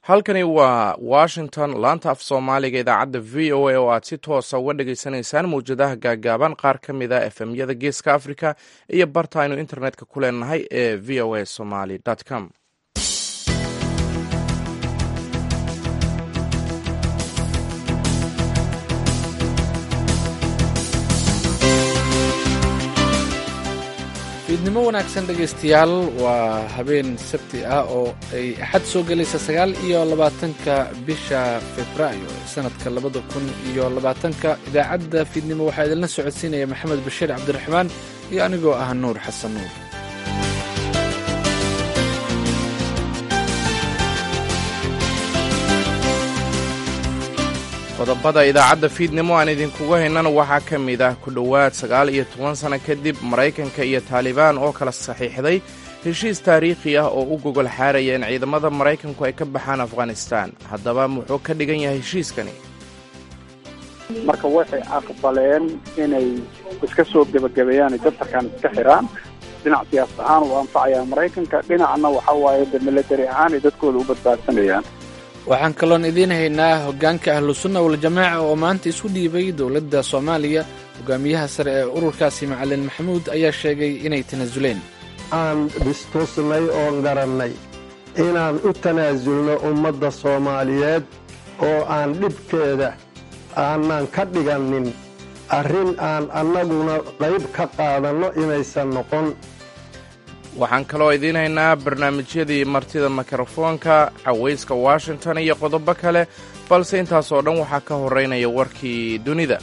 halkani waa washington laanta af soomaaliga idaacadda v o a oo aad si toosa uga dhagaysanaysaan mawjadaha gaagaaban qaar ka mid a efemyada geeska africa iyo barta aynu internetka ku leenahay ee v o a somaly com fiidnimo wanaagsan dhegaystayaal waa habeen sabti ah oo ay axad soo gelaysa sagaal iyo labaatanka bisha februaayo sanadka labada kun iyo labaatanka idaacadda fiidnimo waxaa idinla socodsiinaya maxamed bashiir cabdiraxmaan iyo anigoo ah nuur xasan nuur qodobada idaacadda fiidnimo aan idinkugu haynana waxaa ka mid ah ku dhowaad sagaal iyo toban sano kadib maraykanka iyo taalibaan oo kala saxiixday heshiis taariikhi ah oo u gogol xaaraya in ciidamada maraykanku ay ka baxaan afghanistaan haddaba muxuu ka dhigan yahay heshiiskani marka waxay aqbaleen inay iska soo gebagabeeyaan jabtarkan iska xiraan dhinac siyaasad ahaan uu anfacayaa maraykanka dhinacna waxa waaye de milatari ahaan ay dadkooda u badbaadsanayaan waxaan kaloon idiin haynaa hoggaanka ahlusunna waljamaaca oo maanta isu dhiibay dowladda soomaaliya hogaamiyaha sare ee ururkaasi macalin maxamuud ayaa sheegay inay tanaasuleen aan dhistusnay oon garannay inaan u tanaasulno ummadda soomaaliyeed oo aan dhibkeeda aanan ka dhigannin arrin aan annaguna qayb ka qaadanno inaysan noqon waxaan kaloo idiin haynaa barnaamijyadii martida mikrofoonka cawayska washington iyo qodobo kale balse intaasoo dhan waxaa ka horeynaya warkii dunida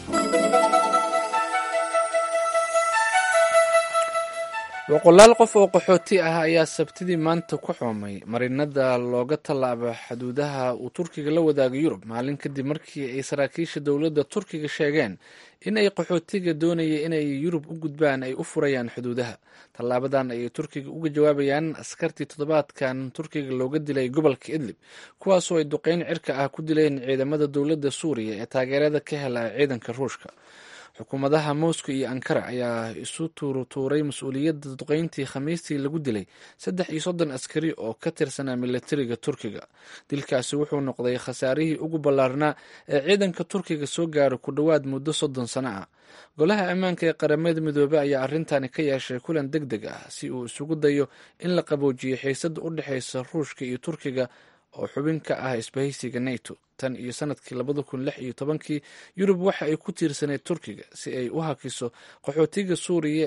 boqolaal qof oo qaxooti ah ayaa sabtidii maanta ku xoomay marinada looga tallaabo xuduudaha uu turkiga la wadaaga yurub maalin kadib markii ay saraakiisha dowladda turkiga sheegeen in ay qaxootiga doonaya inay yurub u gudbaan ay u furayaan xuduudaha tallaabadan ayay turkiga uga jawaabayaan askartii toddobaadkan turkiga looga dilay gobolka idlib kuwaasoo ay duqeyn cirka ah ku dileen ciidamada dowladda suuriya ee taageerada ka hela ciidanka ruushka xukuumadaha moscow iyo ankara ayaa isu tuurutuuray mas-uuliyadda duqeyntii khamiistii lagu dilay saddex iyo soddon askari oo ka tirsanaa milatariga turkiga dilkaasi wuxuu noqday khasaarihii ugu ballaarnaa ee ciidanka turkiga soo gaara ku dhowaad muddo soddon sano ah golaha ammaanka ee qaramada midoobey ayaa arrintani ka yeeshay kulan deg deg ah si uu isugu dayo in la qaboojiyo xiisadda u dhexaysa ruushka iyo turkiga oo xubin ka ah isbahaysiga nato tan iyo sanadkii labada kun lix iyo tobankii yurub waxa ay ku tiirsaneyd turkiga si ay u hakiso qaxootiga suuriya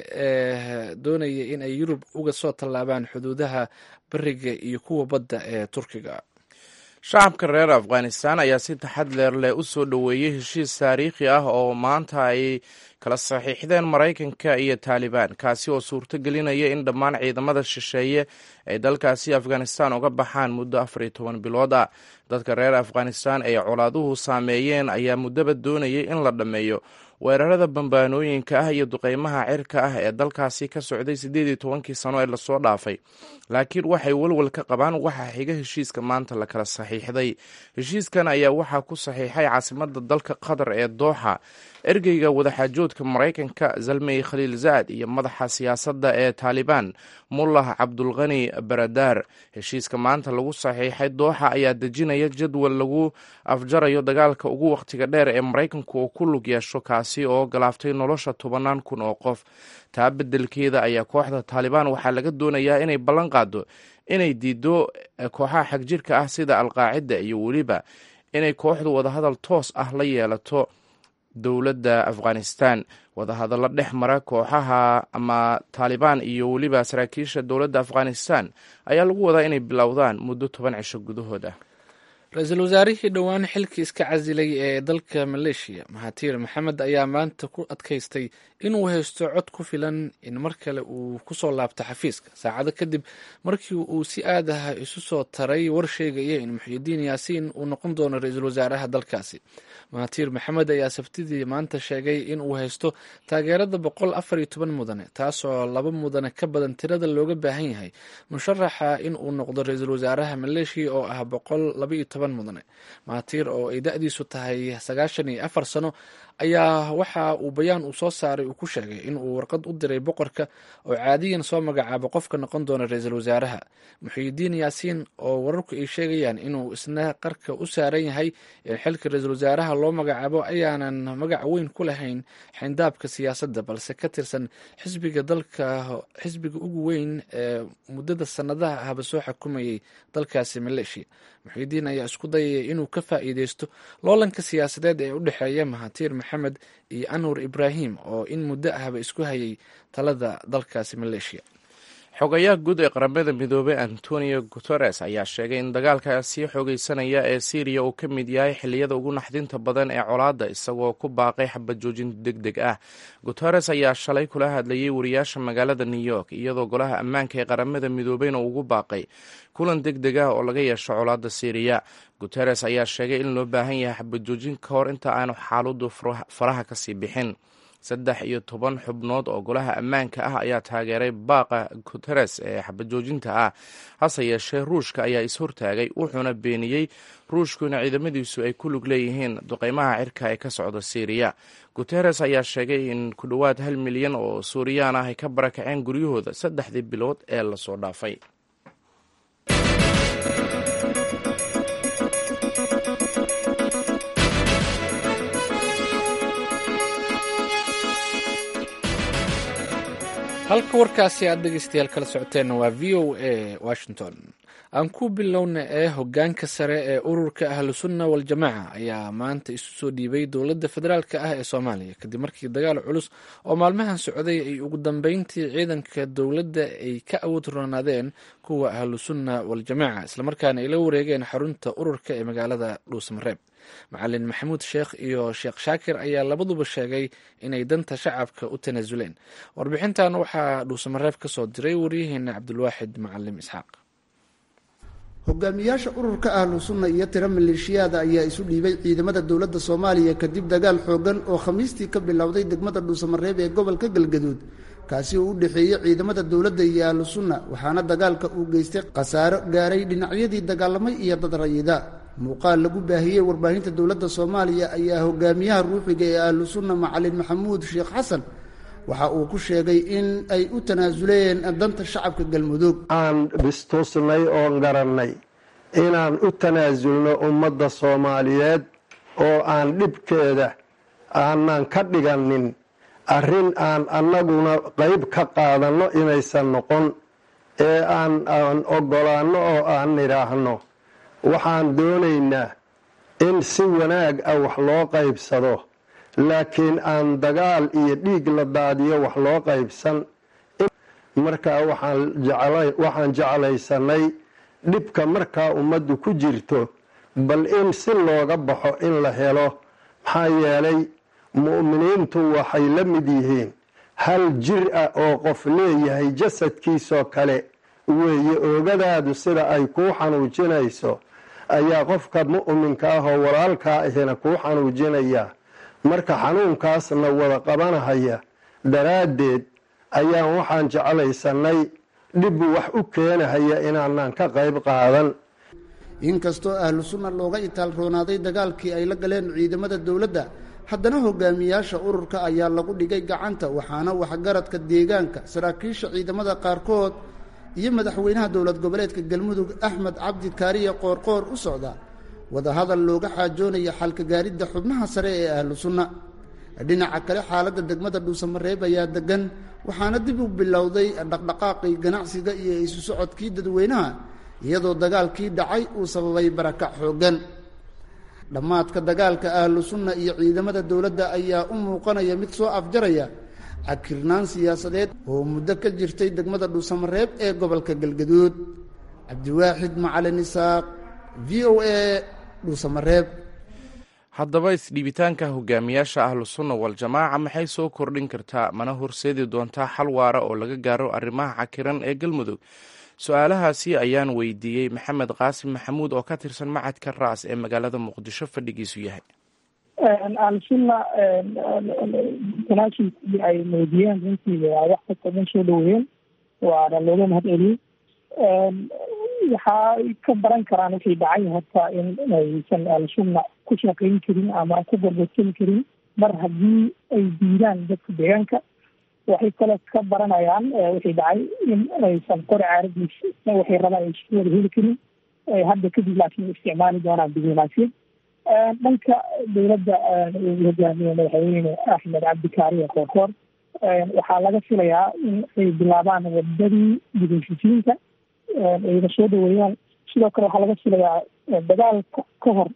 ee doonaya in ay yurub uga soo tallaabaan xuduudaha beriga iyo kuwa badda ee turkiga shacabka reer afghanistan ayaa si taxadleer leh u soo dhoweeyey heshiis taariikhi ah oo maanta ay kala saxiixdeen maraykanka iyo taalibaan kaasi oo suurto gelinaya in dhammaan ciidamada shisheeye ay dalkaasi afghanistan uga baxaan muddo afar iyo toban bilood ah dadka reer afghanistan ay colaaduhu saameeyeen ayaa muddaba doonayay in la dhammeeyo weerarada bambaanooyinka ah iyo duqeymaha cirka ah ee dalkaasi ka socday siddeed iyo tobankii sano ee lasoo dhaafay laakiin waxay walwal ka qabaan waxaa xiga heshiiska maanta la kala saxiixday heshiiskan ayaa waxaa ku saxiixay caasimadda dalka qatar ee dooxa ergeyga wadaxaajoodka maraykanka zalmey khaliil zaad iyo madaxa siyaasadda ee taalibaan mullah cabdulkhani baradaar heshiiska maanta lagu saxiixay dooxa ayaa dejinaya jadwal lagu afjarayo dagaalka ugu wakhtiga dheer ee maraykanku uu ku lug yeesho kaasi oo galaaftay nolosha tobanaan kun oo qof taa beddelkeeda ayaa kooxda taalibaan waxaa laga doonayaa inay ballan qaado inay diido kooxaha xagjirka ah sida alqaacida iyo weliba inay kooxdu wadahadal toos ah la yeelato dowladda afghanistan wadahadallo dhex mara kooxaha ama taalibaan iyo weliba saraakiisha dowladda afghanistan ayaa lagu wadaa inay bilowdaan muddo toban cisho gudahood ah ra-iisul wasaarihii dhowaan xilkii iska casilay ee dalka maleeshiya mahatiir maxamed ayaa maanta ku adkaystay inuu haysto cod ku filan in mar kale uu kusoo laabto xafiiska saacado kadib markii uu si aad ah isu soo taray war sheegaya in muxyidiin yaasiin uu noqon doono ra-iisul wasaaraha dalkaasi mahatiir maxamed ayaa sabtidii maanta sheegay in uu haysto taageerada boqol afar iyo toban mudane taasoo laba mudane ka badan tirada looga baahan yahay musharaxa in uu noqdo ra-iisul wasaaraha maleeshiya oo ah boqol laba iyo toban mudane mahatiir oo ay da-diisu tahay sagaashan iyo afar sano ayaa waxa uu bayaan uu soo saaray uu ku sheegay in uu warqad u diray boqorka oo caadiyan soo magacaabo qofka noqon doona ra-iisul wasaaraha muxiidiin yaasiin oo wararku ay sheegayaan inuu isna qarka u saaran yahay in xilka ra-iisul wasaaraha loo magacaabo ayaanan magac weyn ku lahayn xindaabka siyaasadda balse ka tirsan xisbiga dalka xisbiga ugu weyn ee muddada sanadaha ahba soo xukumayay dalkaasi maleeshiya muxiidiin ayaa isku dayaya inuu ka faa'iideysto loolanka siyaasadeed ee u dhexeeya mahatiir maxamed iyo anwar ibraahim oo in muddo ahba isku hayay talada dalkaasi maleeshiya xogayaha guud ee qaramada midoobey antonio guteres ayaa sheegay in dagaalka sii xoogeysanaya ee syriya uu ka mid yahay xilliyada ugu naxdinta badan ee colaadda isagoo ku baaqay xabad joojin deg deg ah guteres ayaa shalay kula hadlayay wariyaasha magaalada new york iyadoo golaha ammaanka ee qaramada midoobeyna ugu baaqay kulan deg deg ah oo laga yeesho colaadda syriya guteres ayaa sheegay in loo baahan yahay xabad joojin ka hor inta aanu xaaladdu faraha kasii bixin saddex iyo toban xubnood oo golaha ammaanka ah ayaa taageeray baaqa guteres ee xabajoojinta ah hase yeeshee ruushka ayaa is-hortaagay wuxuuna beeniyey ruushku in ciidamadiisu ay ku lug leeyihiin duqeymaha cirka ee ka socda syriya guteres ayaa sheegay in ku dhowaad hal milyan oo suuriyaan ah ay ka barakaceen guryahooda saddexdii bilood ee lasoo dhaafay halka warkaasi aad dhegeystayaal kala socoteenna waa v o a washington aan ku bilowna ee hogaanka sare ee ururka ahlusunna waljamaaca ayaa maanta isu soo dhiibay dowladda federaalka ah ee soomaaliya kadib markii dagaal culus oo maalmahan socday ay ugu dambeyntii ciidanka dowladda ay ka awood roonaadeen kuwa ahlusunna waljamaaca islamarkaana ay la wareegeen xarunta ururka ee magaalada dhuusamareeb macalin maxamuud sheekh iyo sheekh shaakir ayaa labaduba sheegay inay danta shacabka u tanaasuleen warbixintan waxaa dhuusamareeb ka soo diray waryaheena cabdulwaaxid macalim isxaaq hogaamiyaasha ururka ahlu sunna iyo tiro maleeshiyaada ayaa isu dhiibay ciidamada dowladda soomaaliya kadib dagaal xoogan oo khamiistii ka bilowday degmada dhuusamareeb ee gobolka galgaduud kaasi oo u dhexeeyey ciidamada dowladda iyo ahlu sunna waxaana dagaalka uu geystay khasaaro gaaray dhinacyadii dagaalamay iyo dad rayida muuqaal lagu baahiyey warbaahinta dowladda soomaaliya ayaa hogaamiyaha ruuxiga ee ahlu sunna macalin maxamuud sheekh xasan waxa uu ku sheegay in ay u tanaasuleen danta shacabka galmudug aan bistusnay oon garannay inaan u tanaasulno ummadda soomaaliyeed oo aan dhibkeeda aanan ka dhiganin arrin aan annaguna qayb ka qaadanno inaysan noqon ee aan aan oggolaanno oo aan nidhaahno waxaan doonaynaa in si wanaag ah wax loo qaybsado laakiin aan dagaal iyo dhiig la daadiyo wax loo qaybsan markaa waxaan jeclaysanay dhibka markaa ummaddu ku jirto bal in si looga baxo in la helo maxaa yeelay mu'miniintu waxay la mid yihiin hal jir ah oo qof leeyahay jasadkiisoo kale weeye oogadaadu sida ay kuu xanuujinayso ayaa qofka mu'minka ah oo walaalkaa ahina kuu xanuujinayaa marka xanuunkaasna wada qabanahaya daraaddeed ayaan waxaan jeclaysanay dhib wax u keenahaya inaanaan ka qayb qaadan inkastoo ahlu sunna looga itaal roonaaday dagaalkii ay la galeen ciidamada dowladda haddana hogaamiyaasha ururka ayaa lagu dhigay gacanta waxaana waxgaradka deegaanka saraakiisha ciidamada qaarkood iyo madaxweynaha dowlad goboleedka galmudug axmed cabdi kaariye qoorqoor u socda wadahadal looga xaajoonaya xalka gaaridda xubnaha sare ee ahlu sunna dhinaca kale xaaladda degmada dhuusamareeb ayaa degan waxaana dib u bilowday dhaqdhaqaaqii ganacsiga iyo isu socodkii dadweynaha iyadoo dagaalkii dhacay uu sababay barakac xooggan dhammaadka dagaalka ahlu sunna iyo ciidamada dowladda ayaa u muuqanaya mid soo afjaraya cakirnaan siyaasadeed oo muddo ka jirtay degmada dhuusamareeb ee gobolka galgaduud cabdiwaaxid macalin isaaq v o a dhuusamareeb haddaba isdhiibitaanka hogaamiyaasha ahlu sunna waljamaaca maxay soo kordhin kartaa mana horseedi doontaa xal waara oo laga gaaro arrimaha cakiran ee galmudug su-aalahaasi ayaan weydiiyey maxamed qaasim maxamuud oo ka tirsan macadka raas ee magaalada muqdisho fadhigiisu yahay alsunna tanaasulkii ay muujiyeen runtii waa wax kasta dhan soo dhaweeyeen waana looga mahad celiyey waxay ka baran karaan waxay dhacay horta in aysan alsunna ku shaqayn karin ama ku gorgorsan karin mar haddii ay diidaan dadka deegaanka waxay kale ka baranayaan wixii dhacay in aysan qori caaradiis waxay rabaan aysan wada heli karin hadda kadib laakiin isticmaali doonaan diblomaasiyad dhanka dowladda uu hogaamiye madaxweyne axmed cabdikaariye koorkoor waxaa laga filayaa in ay bilaabaan wadadii dibheshiisiinta ayna soo dhaweeyaan sidoo kale waxaa laga filayaa dagaalka ka hor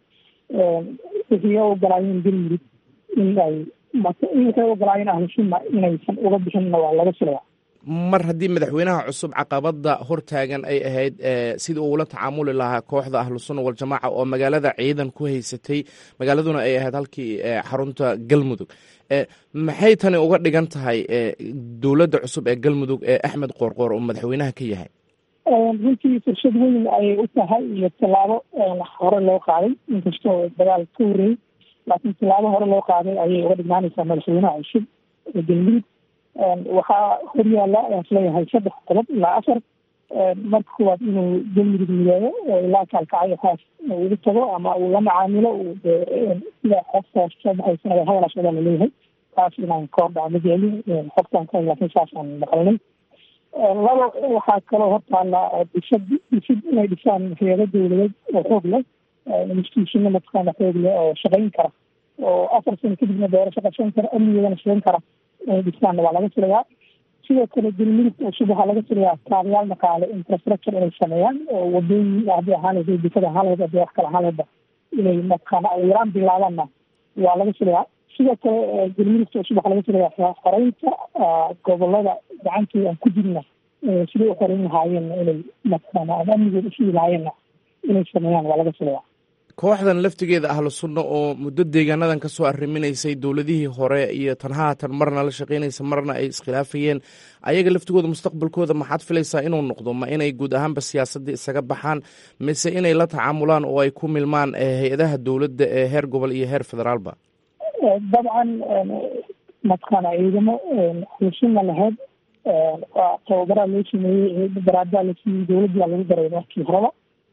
wixii ogolaayeen galmudug in ay waxay ogolaayeen ahlusunna inaysan uga bixinna waa laga filayaa mar haddii madaxweynaha cusub caqabada hortaagan ay ahayd sidii uula tacaamuli lahaa kooxda ahlusunna waljamaaca oo magaalada ciidan ku haysatay magaaladuna ay ahayd halkii xarunta galmudug maxay tani uga dhigan tahay dowladda cusub ee galmudug ee axmed qoorqoor oo madaxweynaha ka yahay runtii fursad weyn ayay u tahay iyo tallaabo hore loo qaaday inkastoo dagaal ka horreeyey laakiin tallaabo hore loo qaaday ayay uga dhignaanaysaa madaxweynaha cusub ee galmudug waxaa horyaala ayaan isleeyahay saddex qodob ilaa afar marka kuwaad inuu galmudug mideeyo oo ilaa kaalkacyo haas ugu tago ama uu la macaamilo sida xogtaas soo baxaysana hadalaas odaa laleeyahay taas inaan ka hordhaco ma jeclin xogtaan ka laakiin saasaan maqalnay laba waxaa kaloo hortaala dhisad dhisid inay dhisaan hay-ado dowladeed oo xoog leh institutionno mataqaana xoog leh oo shaqayn kara oo afar sano kadibna doorasho qabsan kara amnigeedana shaqayn kara inay dhisaanna waa laga filayaa sidoo kale galmudugta cusub waxaa laga filayaa kaabayaal dhaqaale infrastructure inay sameeyaan oo wadooyin haddii ahaan lahayd dikada ahaan lahayd haddii wax kale ahaan lahaydba inay mataqaana yaraan bilaabaanna waa laga filayaa sidoo kale galmudugta cusub waxaa laga filayaa xoreynta gobolada gacantooda aan ku jirna siday u xoreyn lahaayeen inay mataqaana ama amnigooda usigi lahaayeenna inay sameeyaan waa laga filayaa kooxdan laftigeeda ahlu sunna oo muddo deegaanadan ka soo arriminaysay dowladihii hore iyo tan haatan marna la shaqaynaysa marna ay iskhilaafayeen ayaga laftigooda mustaqbalkooda maxaad filaysaa inuu noqdo ma inay guud ahaanba siyaasadda isaga baxaan mise inay la tacaamulaan oo ay ku milmaan hay-adaha dowladda ee heer gobol iyo heer federaalba dabcan mataqaana ciidamo ahlusunna lahayd waa tababaraa loo sameeyey baraadaa la siiyey dowladdaa lagu daray markii horeba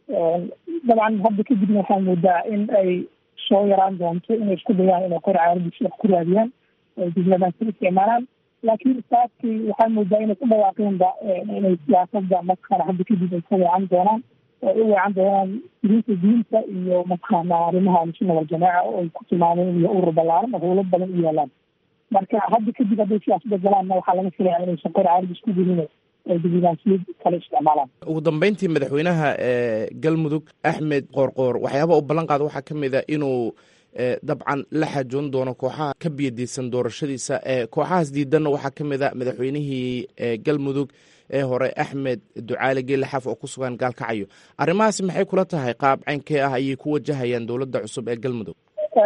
dabcan hadda kadibna waxaa moodaa in ay soo yaraan doonto inay isku dayaan inay qor caaradis wax ku raadiyaan ay diblomaasiyad isticmaalaan laakiin saabkii waxaa moodaa inay ku dhawaaqeenba inay siyaasada mataqaana hadda kadib ay ka weecan doonaan oo ay u weecan doonaan diinta diinta iyo mataqaana arrimaha ahlusunna waljamaaca oo ay ku tilmaameen iyo urur ballaaran oo howlo badan u yaalaan marka hadda kadib hadday siyaasada galaanna waxaa laga filaya inaysan qor caaradis ku gelin diblomaasiyad kale isticmaalaan ugu dambeyntii madaxweynaha galmudug axmed qoorqoor waxyaaba u ballan qaada waxaa ka mid a inuu dabcan la xaajoon doono kooxaha ka biyadiisan doorashadiisa kooxahaas diidanna waxaa ka mid a madaxweynihii galmudug ee hore axmed ducaale geele xaf oo ku sugan gaalkacayo arrimahaasi maxay kula tahay qaab caynkee ah ayay ku wajahayaan dowladda cusub ee galmudug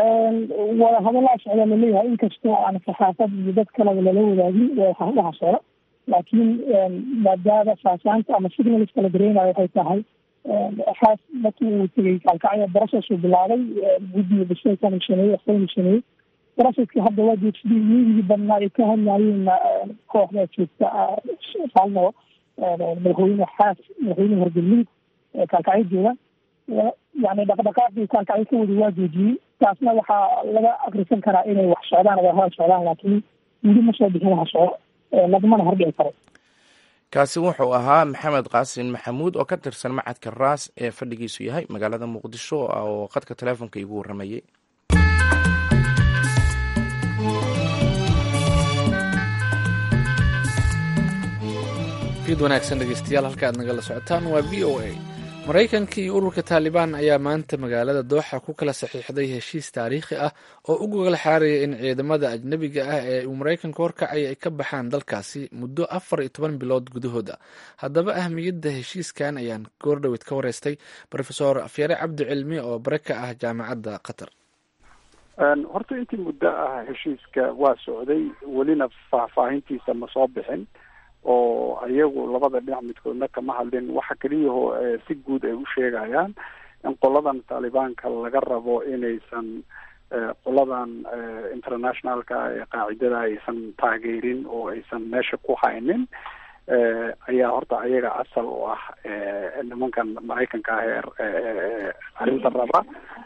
wada hadallaa socda laleeyahay inkastoo aan saxaafad iyo dad kaleba lala wadaagin wadaha socda laakiin maadaama faasaanta ama signals kala dareenayo waxay tahay xaas markii uu tegey kaalkacyo brocess uu bilaabay guddiga bishay ka nishaneeyey waxbay nishaneeyey processki hadda waa joogsadii iyagii badnaa ay ka hadlaayeenna kooxda joogta saalno madaxweyne xaas madaxweyne horgelmudug kaalkacyo jooga yani dhaqdhaqaaqii kaalkacyo ka wada waa joojiyey taasna waxaa laga akrisan karaa inay wax socdaan waa hada socdaan laakiin weli ma soo bixin waxa socdo lagumana hordhici karo kaasi wuxuu ahaa maxamed qaasin maxamuud oo ka tirsan macadka raas ee fadhigiisu yahay magaalada muqdisho oo khadka teleefonka igu warramayey fiid wanaagsan dhegeystayaal halka aad nagala socotaan waa v o a maraykanka iyo ururka taalibaan ayaa maanta magaalada dooxa ku kala saxiixday heshiis taariikhi ah oo u gogol xaaraya in ciidamada ajnebiga ah ee uu maraykanka horkacaya ay ka baxaan dalkaasi muddo afar iyo toban bilood gudahooda haddaba ahmiyadda heshiiskan ayaan goordhowed ka wareystay rofesor afyare cabdi cilmi oo bare ka ah jaamacadda qatar horta intii muddo ah heshiiska waa socday welina faahfaahintiisa ma soo bixin oo iyagu labada dhinac midkoodna kama hadlin waxa keliyaho si guud ay u sheegayaan in qoladan taalibaanka laga rabo inaysan qoladan internationalka ee qaacidada aysan taageerin oo aysan meesha ku haynin ayaa horta ayaga asal u ah nimankan maraykanka ah ee arrinta raba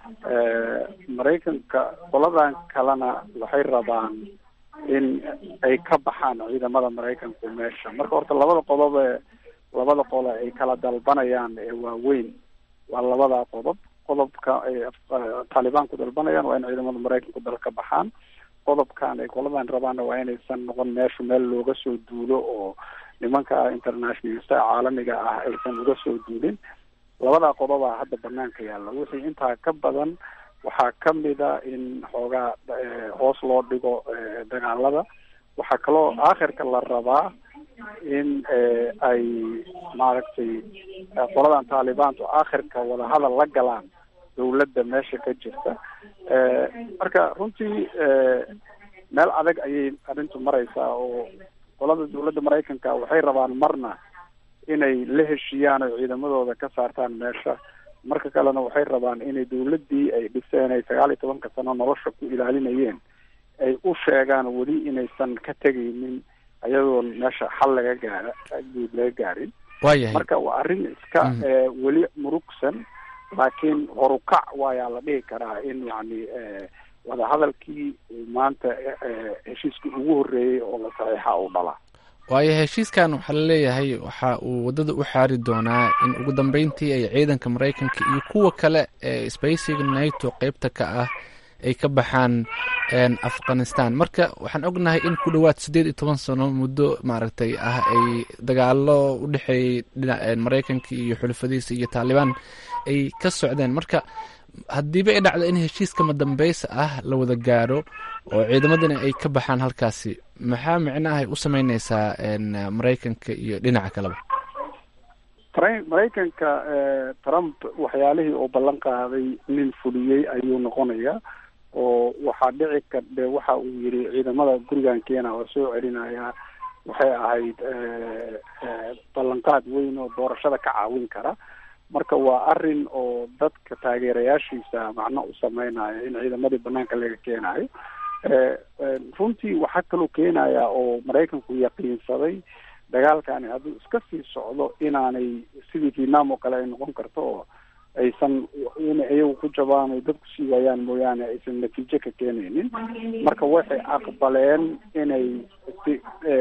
maraykanka qoladan kalena waxay rabaan in ay ka baxaan ciidamada maraykanku meesha marka horta labada qodob ee labada qole ay kala dalbanayaan ee waaweyn waa labadaa qodob qodobka ay taalibaanku dalbanayaan waa in ciidamada maraykanku dal ka baxaan qodobkan ay qoladan rabaanna waa inaysan noqon meeshu meel looga soo duulo oo nimanka internationalista caalamiga ah aysan uga soo duulin labadaa qodobaa hadda banaanka yaalla wixii intaa ka badan waxaa kamida in xoogaa hoos loo dhigo dagaalada waxaa kaloo aakhirka la rabaa in ay maaragtay qoladan taalibaantu aakhirka wadahadal la galaan dawladda meesha ka jirta marka runtii meel adag ayay arrintu mareysaa oo qolada dawladda maraykanka waxay rabaan marna inay la heshiiyaan oo ciidamadooda ka saartaan meesha marka kalena waxay rabaan inay dawladdii ay dhiseen ay sagaal iyo tobanka sano nolosha ku ilaalinayeen ay u sheegaan weli inaysan ka tegaynin ayadoon meesha xal laga gaara guud laga gaarin waayahay marka waa arrin iska weli murugsan laakiin horukac waayaa la dhihi karaa in yacni wadahadalkii maanta heshiiskii ugu horreeyey oo la saxiixa uu dhalaa waayo heshiiskan waxaa la leeyahay waxa uu waddada u xaari doonaa in ugu dambeyntii ay ciidanka maraykanka iyo kuwa kale ee sbacega nato qeybta ka ah ay ka baxaan afghanistan marka waxaan ognahay in ku dhowaad siddeed iyo toban sano muddo maaragtay ah ay dagaalo u dhexeeyey dhina maraykanka iyo xulafadiisa iyo taalibaan ay ka socdeen marka haddiiba ay dhacdo in heshiiska madambeysa ah la wada gaaro oo ciidamadana ay ka baxaan halkaasi maxaa micnaha ay u sameyneysaa maraykanka iyo dhinaca kaleba maraykanka trump waxyaalihii uu ballan qaaday nin fuliyey ayuu noqonayaa oo waxaa dhici kardhe waxa uu yidhi ciidamada gurigan keena oo soo celinayaa waxay ahayd ballanqaad weyn oo doorashada ka caawin kara marka waa arrin oo dadka taageerayaashiisa macno u sameynayo in ciidamadii banaanka laga keenayo runtii waxaa kaloo keenaya oo maraykanku yaqiinsaday dagaalkani hadduu iska sii socdo inaanay sidii vietnam oo kale ay noqon karto oo aysan inay iyagu ku jabaan ay dadku sii waayaan mooyaane aysan natiijo ka keenaynin marka waxay aqbaleen inay si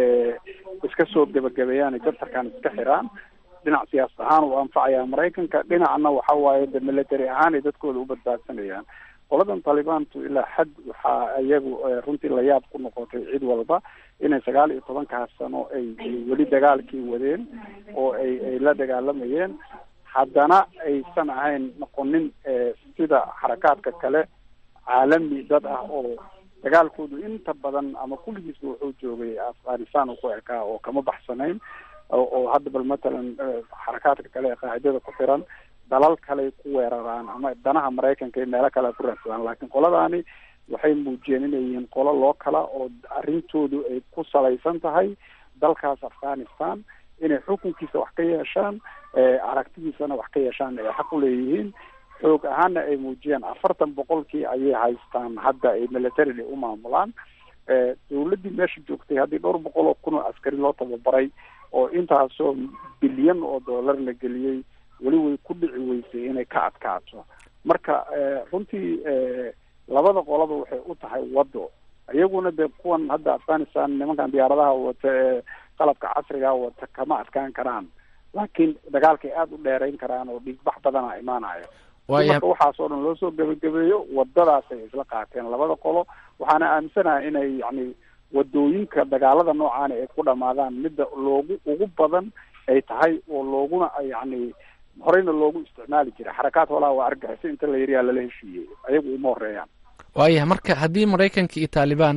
iska soo gebagabeeyaan ay jabtarkan iska xiraan dhinac siyaasad ahaan uu anfacaya maraykanka dhinacna waxa waaye de military ahaan ay dadkooda u badbaadsanayaan qoladan talibaantu ilaa xad waxaa iyagu runtii layaab ku noqotay cid walba inay sagaal iyo tobankaas sano ay weli dagaalkii wadeen oo ay ay la dagaalamayeen haddana aysan ahayn noqonin sida xarakaadka kale caalami dad ah oo dagaalkoodu inta badan ama kulligiisba wuxuu joogay afghanistan uu ku ekaa oo kama baxsanayn oo hadda bal matalan xarakaadka kale ee qaacidada ku xiran dalal kale ku weeraraan ama danaha maraykanka iyo meelo kale ku raadsadaan laakiin qoladaani waxay muujiyeen inay yihiin qolo loo kala oo arrintoodu ay ku salaysan tahay dalkaas afghanistan inay xukunkiisa wax ka yeeshaan aragtidiisana wax ka yeeshaan ay xaq uleeyihiin xoog ahaana ay muujiyeen afartan boqolkii ayay haystaan hadda ay militarily u maamulaan dawladdii meesha joogtay haddii dhowr boqol oo kun oo askari loo tababaray oo intaasoo bilyan oo dollar la geliyey weli way ku dhici weysay inay ka adkaato marka runtii labada qolaba waxay u tahay waddo iyaguna de kuwan hadda afghanistan nimankan diyaaradaha wata ee qalabka casriga wata kama adkaan karaan laakiin dagaalkay aada u dheerayn karaan oo dhiigbax badana imaanayo marka waxaas oo dhan loo soo gebagabeeyo wadadaasay isla qaateen labada qolo waxaana aaminsanahay inay yani wadooyinka dagaalada noocaani ay ku dhamaadaan midda loogu ugu badan ay tahay oo looguna yani horeyna loogu isticmaali jiray xarakaad walaa waa argaxiso inta la yariyaa lala heshiiyey ayagu uma horeeyaan waayahay marka haddii maraykanka iyo taalibaan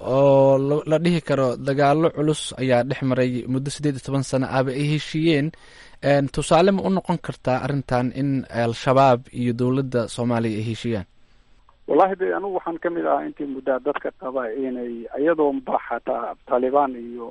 oo la dhihi karo dagaalo culus ayaa dhex maray muddo siddeed iyo toban sano ahba ay heshiiyeen tusaale ma u noqon kartaa arrintan in al-shabaab iyo dowladda soomaaliya ay heshiiyaan wallahi de anigu waxaan kamid ahaa intii muddaa dadka qaba inay iyadoonba xataa taalibaan iyo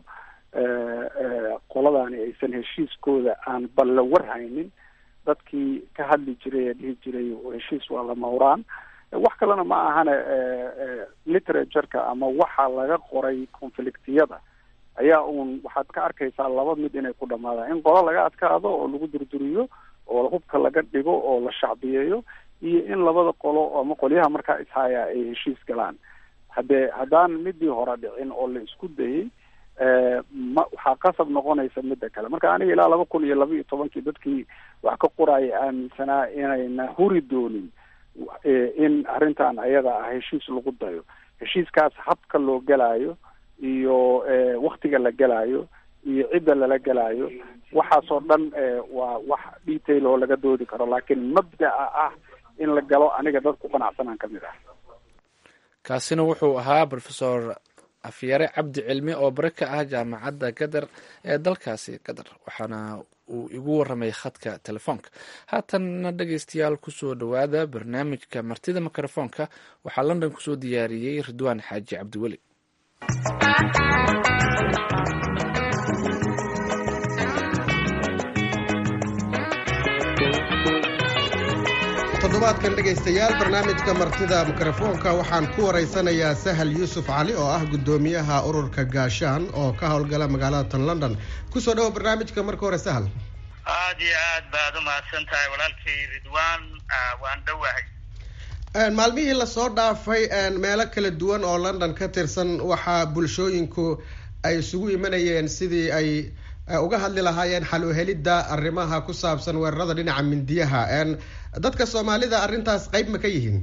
qoladani aysan heshiiskooda aan bal la warhaynin dadkii ka hadli jiray ee dhihi jiray heshiis waa lama huraan wax kalena ma ahane literatureka ama waxa laga qoray conflictiyada ayaa uun waxaad ka arkaysaa laba mid inay ku dhamaadaan in qola laga adkaado oo lagu durduriyo oo hubka laga dhigo oo la shacbiyeeyo iyo in labada qolo ama qolyaha markaa ishaya ay heshiis galaan haddee haddaan midii hore dhicin oo la isku dayay ma waxaa qasab noqonaysa midda kale marka aniga ilaa laba kun iyo laba iyo tobankii dadkii wax ka qoraya aaminsanaa inayna huri doonin in arrintan ayada ah heshiis lagu dayo heshiiskaas habka loo gelaayo iyo waktiga la gelaayo iyo cidda lala gelaayo waxaasoo dhan waa wax detail oo laga doodi karo laakiin mabda'a ah in la galo aniga dad ku qanacsanaan kamid ah kaasina wuxuu ahaa rofesor afyare cabdi cilmi oo bare ka ah jaamacadda gadar ee dalkaasi gadar waxaana uu igu waramay khadka telefoonka haatanna dhegeystayaal kusoo dhowaada barnaamijka martida mikrofoonka waxaa london kusoo diyaariyey ridwaan xaaji cabdiweli toddobaadkan dhegaystayaal barnaamijka martida mikrofoonka waxaan ku waraysanayaa sahal yuusuf cali oo ah guddoomiyaha ururka gaashaan oo ka howlgala magaalada tan london kusoo dhawo barnaamijka marka hore sahal aada iyo aad baad umahadsan tahay walaalkay ridwaan waan dhowahay maalmihii lasoo dhaafay meelo kala duwan oo london ka tirsan waxaa bulshooyinku ay isugu imanayeen sidii ay uga hadli lahaayeen xal u helidda arrimaha ku saabsan weerarada dhinaca mindiyaha dadka soomaalida arrintaas qayb ma ka yihiin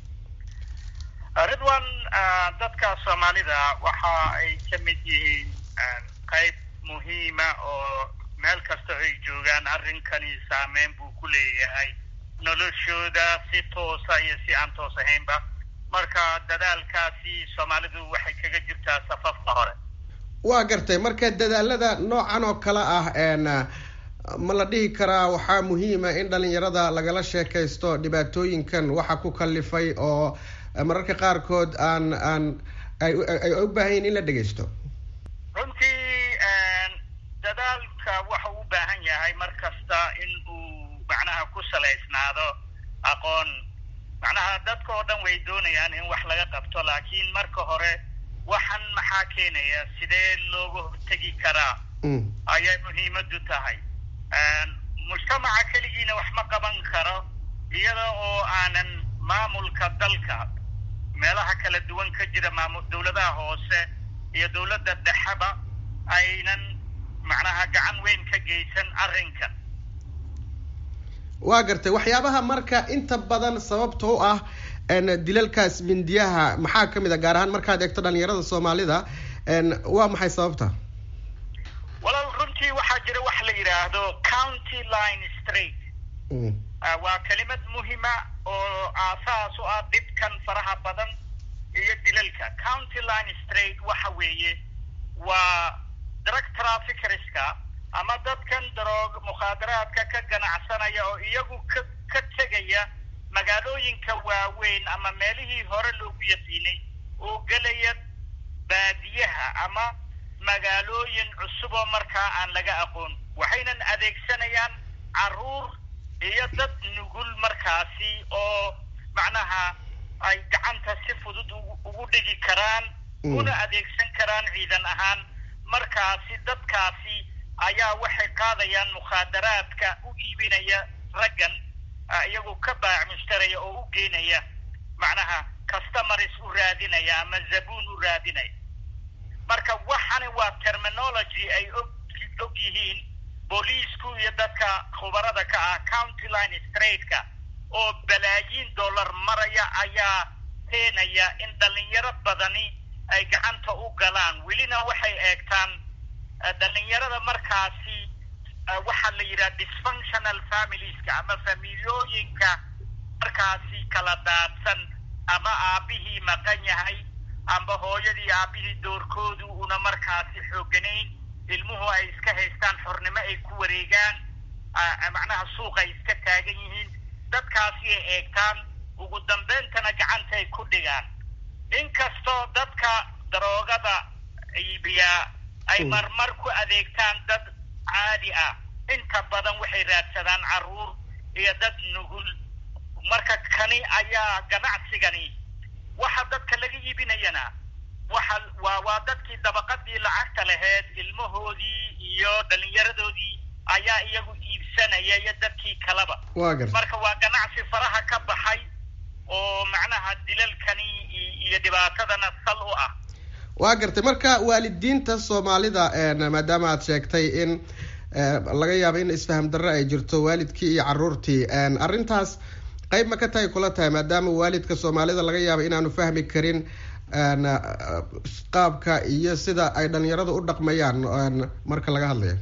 ridwan dadka soomaalida waxa ay ka mid yihiin qayb muhiima oo meel kasta ay joogaan arrinkani saameyn buu ku leeyahay noloshooda si toosa iyo si aan toos ahaynba marka dadaalkaasi soomaalidu waxay kaga jirtaa safafka hore waa gartay marka dadaalada noocan oo kale ah ma la dhihi karaa waxaa muhiima in dhalinyarada lagala sheekaysto dhibaatooyinkan waxa ku kalifay oo mararka qaarkood aan aan ay u baahanyiin in la dhegaysto runtii dadaalka waxa u baahan yahay mar kasta in uu macnaha ku salaysnaado aqoon macnaha dadka oo dhan way doonayaan in wax laga qabto laakiin marka hore waxan maxaa keenaya sidee looga hortegi karaa ayay muhiimadu tahay mujtamaca keligiina wax ma qaban karo iyada oo aanan maamulka dalka meelaha kala duwan ka jira maamul dawladaha hoose iyo dawladda dhexeba aynan macnaha gacan weyn ka geysan arrinkan waa gartay waxyaabaha marka inta badan sababta u ah dilalkaas mindiyaha maxaa kamid a gaar ahaan markaad eegto dhalinyarada soomaalida waa maxay sababta walaal runtii waxaa jira wax la yidhaahdo county line straight waa kelimad muhima oo aasaas u ah dhibkan faraha badan iyo dilalka county line straight waxa weeye waa drug traffickerska ama dadkan daroog mukhaadaraadka ka ganacsanaya oo iyagu ka ka tegaya magaalooyinka waaweyn ama meelihii hore loogu yaqiinay oo gelaya baadiyaha ama magaalooyin cusub oo markaa aan laga aqoon waxaynan adeegsanayaan caruur iyo dad nugul markaasi oo macnaha ay gacanta si fudud ugu dhigi karaan una adeegsan karaan ciidan ahaan markaasi dadkaasi ayaa waxay qaadayaan mukhaadaraadka u iibinaya raggan iyagoo ka baac mushtaraya oo u geenaya macnaha customaris u raadinaya ama zabuun u raadinaya marka waxani waa terminology ay og og yihiin booliisku iyo dadka khubarada ka ah county line straightka oo balaayiin dollar maraya ayaa keenaya in dhalinyaro badani ay gacanta u galaan welina waxay eegtaan dhalinyarada markaasi waxaa la yidhaha dysfunctional familieska ama familiyooyinka markaasi kala daadsan ama aabihii maqan yahay amba hooyadii aabihii doorkoodu una markaasi xooganayn ilmuhu ay iska haystaan xornimo ay ku wareegaan macnaha suuq ay iska taagan yihiin dadkaasi ay eegtaan ugu dambeyntana gacanta ay ku dhigaan inkastoo dadka daroogada iibiyaa ay marmar ku adeegtaan dad caadi ah inta badan waxay raadsadaan caruur iyo dad nugul marka kani ayaa ganacsigani waxa dadka laga iibinayana waxa waa waa dadkii dabaqadii lacagta laheyd ilmahoodii iyo dhalinyaradoodii ayaa iyagu iibsanaya iyo dadkii kaleba marka waa ganacsi faraha ka baxa dilalkani iyo dhibaatadana sal u ah waa gartay marka waalidiinta soomaalida maadaama aad sheegtay in laga yaabo in isfaham darro ay jirto waalidkii iyo caruurtii arrintaas qayb ma ka tahay kula tahay maadaama waalidka soomaalida laga yaabo inaanu fahmi karin qaabka iyo sida ay dhalinyaradu u dhaqmayaan marka laga hadlayo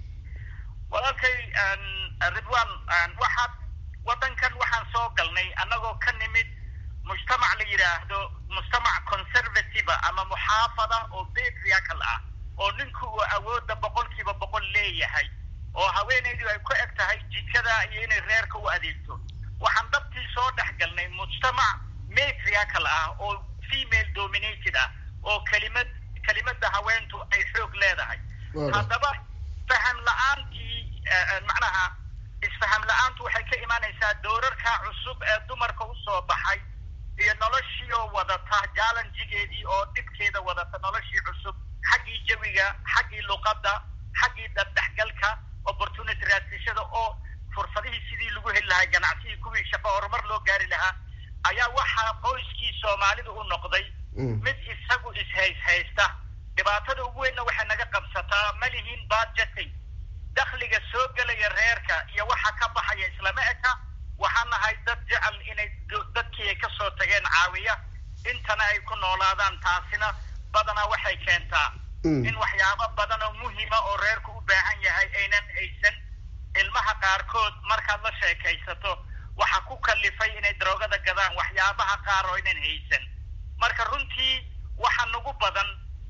walaalkay ridwan waxaad waddankan waxaan soo galnay annagoo ka nimid mujtamac la yidhaahdo mujtamac conservative ama muxaafada oo patriarchal ah oo ninku uu awoodda boqolkiiba boqol leeyahay oo haweenaydu ay ku eg tahay jikada iyo inay reerka u adeegto waxaan dabtii soo dhex galnay mujtamac matriarchal ah oo female dominated ah oo kelimad kelimada haweentu ay xoog leedahay haddaba faham la-aantii macnaha isfaham la-aantu waxay ka imaanaysaa doorarka cusub ee dumarka usoo baxay iyo noloshii oo wadata jaalanjigeedii oo dhibkeeda wadata noloshii cusub xaggii jawiga xaggii luqadda xaggii dabdhexgalka opportunity raasishada oo fursadihii sidii lagu heli lahaa ganacsigii kuwii shaqo horumar loo gaari lahaa ayaa waxaa qoyskii soomaalida u noqday mid isagu ishayshaysta dhibaatada ugu weynna waxay naga qabsataa ma lihiin budgeting dakhliga soo gelaya reerka iyo waxa ka baxaya islama eka waxaan nahay dad jecel inay dadkii ay kasoo tageen caawiya intana ay ku noolaadaan taasina badanaa waxay keentaa in waxyaabo badan oo muhima oo reerku u baahan yahay aynan haysan ilmaha qaarkood markaad la sheekaysato waxa ku kalifay inay daroogada gadaan waxyaabaha qaar oo aynan haysan marka runtii waxa nagu badan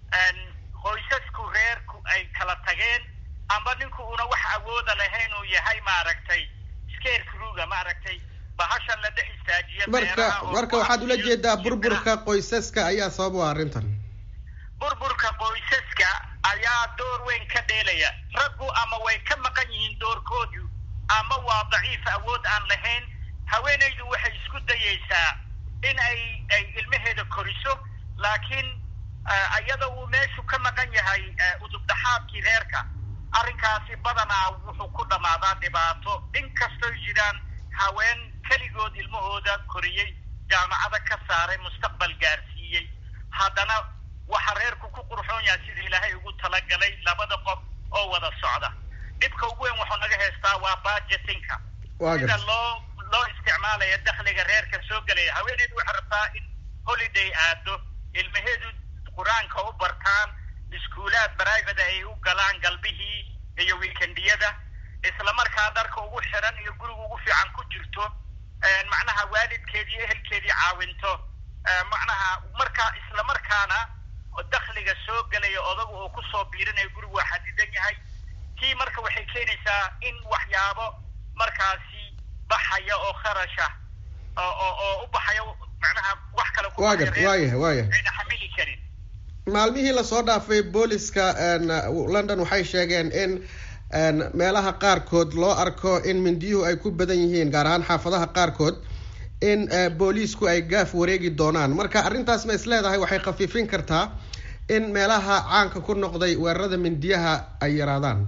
qoysasku reerku ay kala tageen amba ninku una wax awooda lahayn uu yahay maaragtay scarecruga maaragtay bahashan la dhex istaajiya marka marka waxaad ula jeedaa burburka qoysaska ayaa sabab u ah arrintan burburka qoysaska ayaa door weyn ka dheelaya raggu ama way ka maqan yihiin doorkoodu ama waa daciif awood aan lahayn haweenaydu waxay isku dayaysaa in ay ay ilmaheeda koriso laakiin iyada uu meeshu ka maqan yahay udubdhaxaadkii reerka arrinkaasi badanaa wuxuu ku dhammaadaa dhibaato inkastoy jiraan haween keligood ilmahooda koriyey jaamacada ka saaray mustaqbal gaarsiiyey haddana waxa reerku ku qurxoon yahay sida ilaahay ugu talagalay labada qof oo wada socda dhibka ugu weyn wuxuu naga haystaa waa budgetinka sida loo loo isticmaalaya dakhliga reerka soo gelaya haweeneydu waxay rabtaa in holiday aado ilmaheedu qur-aanka u bartaan iskuulaad private ay u galaan galbihii iyo weekendiyada islamarkaa dharka ugu xiran iyo guriga ugu fiican ku jirto macnaha waalidkeedii ehelkeedii caawinto macnaha marka islamarkaana dakhliga soo gelaya odagu oo kusoo biirinayo gurigu waa xadidan yahay tii marka waxay keenaysaa in waxyaabo markaasi baxaya oo kharasha oo oo u baxaya macnaha wax kale waayahay waayahay ayna xamili karin maalmihii lasoo dhaafay booliska london waxay sheegeen in meelaha qaarkood loo arko in mindiyuhu ay ku badan yihiin gaar ahaan xaafadaha qaarkood in booliisku ay gaaf wareegi doonaan marka arrintaas ma is leedahay waxay khafiifin kartaa in meelaha caanka ku noqday weerarada mindiyaha ay yaraadaan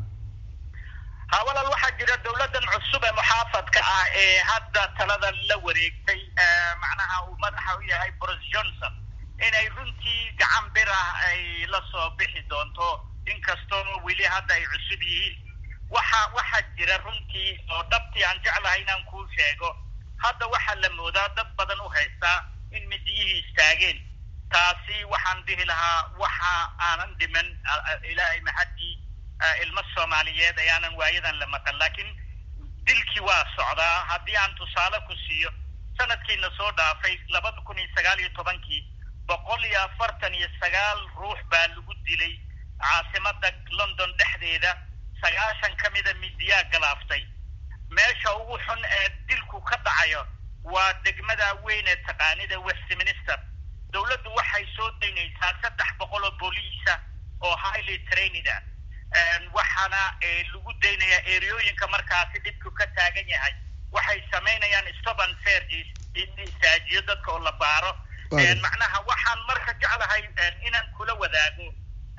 ha walaal waxaa jira dawladdan cusub ee muxaafadka ah ee hadda talada la wareegtay macnaha uu madaxa u yahay boris johnson inay runtii gacan bir ah ay la soo bixi doonto inkastoo weli hadda ay cusub yihiin waxa waxaa jira runtii oo dhabtii aan jeclahay inaan kuu sheego hadda waxaa la moodaa dad badan u haystaa in midiyihii istaageen taasi waxaan dhihi lahaa waxa aanan dhiman ilaahay maxaddii ilmo soomaaliyeed ayaanan waayadan la maqan laakiin dilkii waa socdaa haddii aan tusaale ku siiyo sanadkiina soo dhaafay labada kun iyo sagaal iyo tobankii boqol iyo afartan iyo sagaal ruux baa lagu dilay caasimada london dhexdeeda sagaashan ka mida midiyaa galaaftay meesha ugu xun ee dilku ka dhacayo waa degmada weyn ee taqaanida westminster dawladdu waxay soo daynaysaa saddex boqol oo booliisa oo highly trained ah waxaana lagu daynayaa ereooyinka markaasi dhibku ka taagan yahay waxay samaynayaan stop and serges in istaajiyo dadka oo la baaro macnaha waxaan marka jeclahay inaan kula wadaago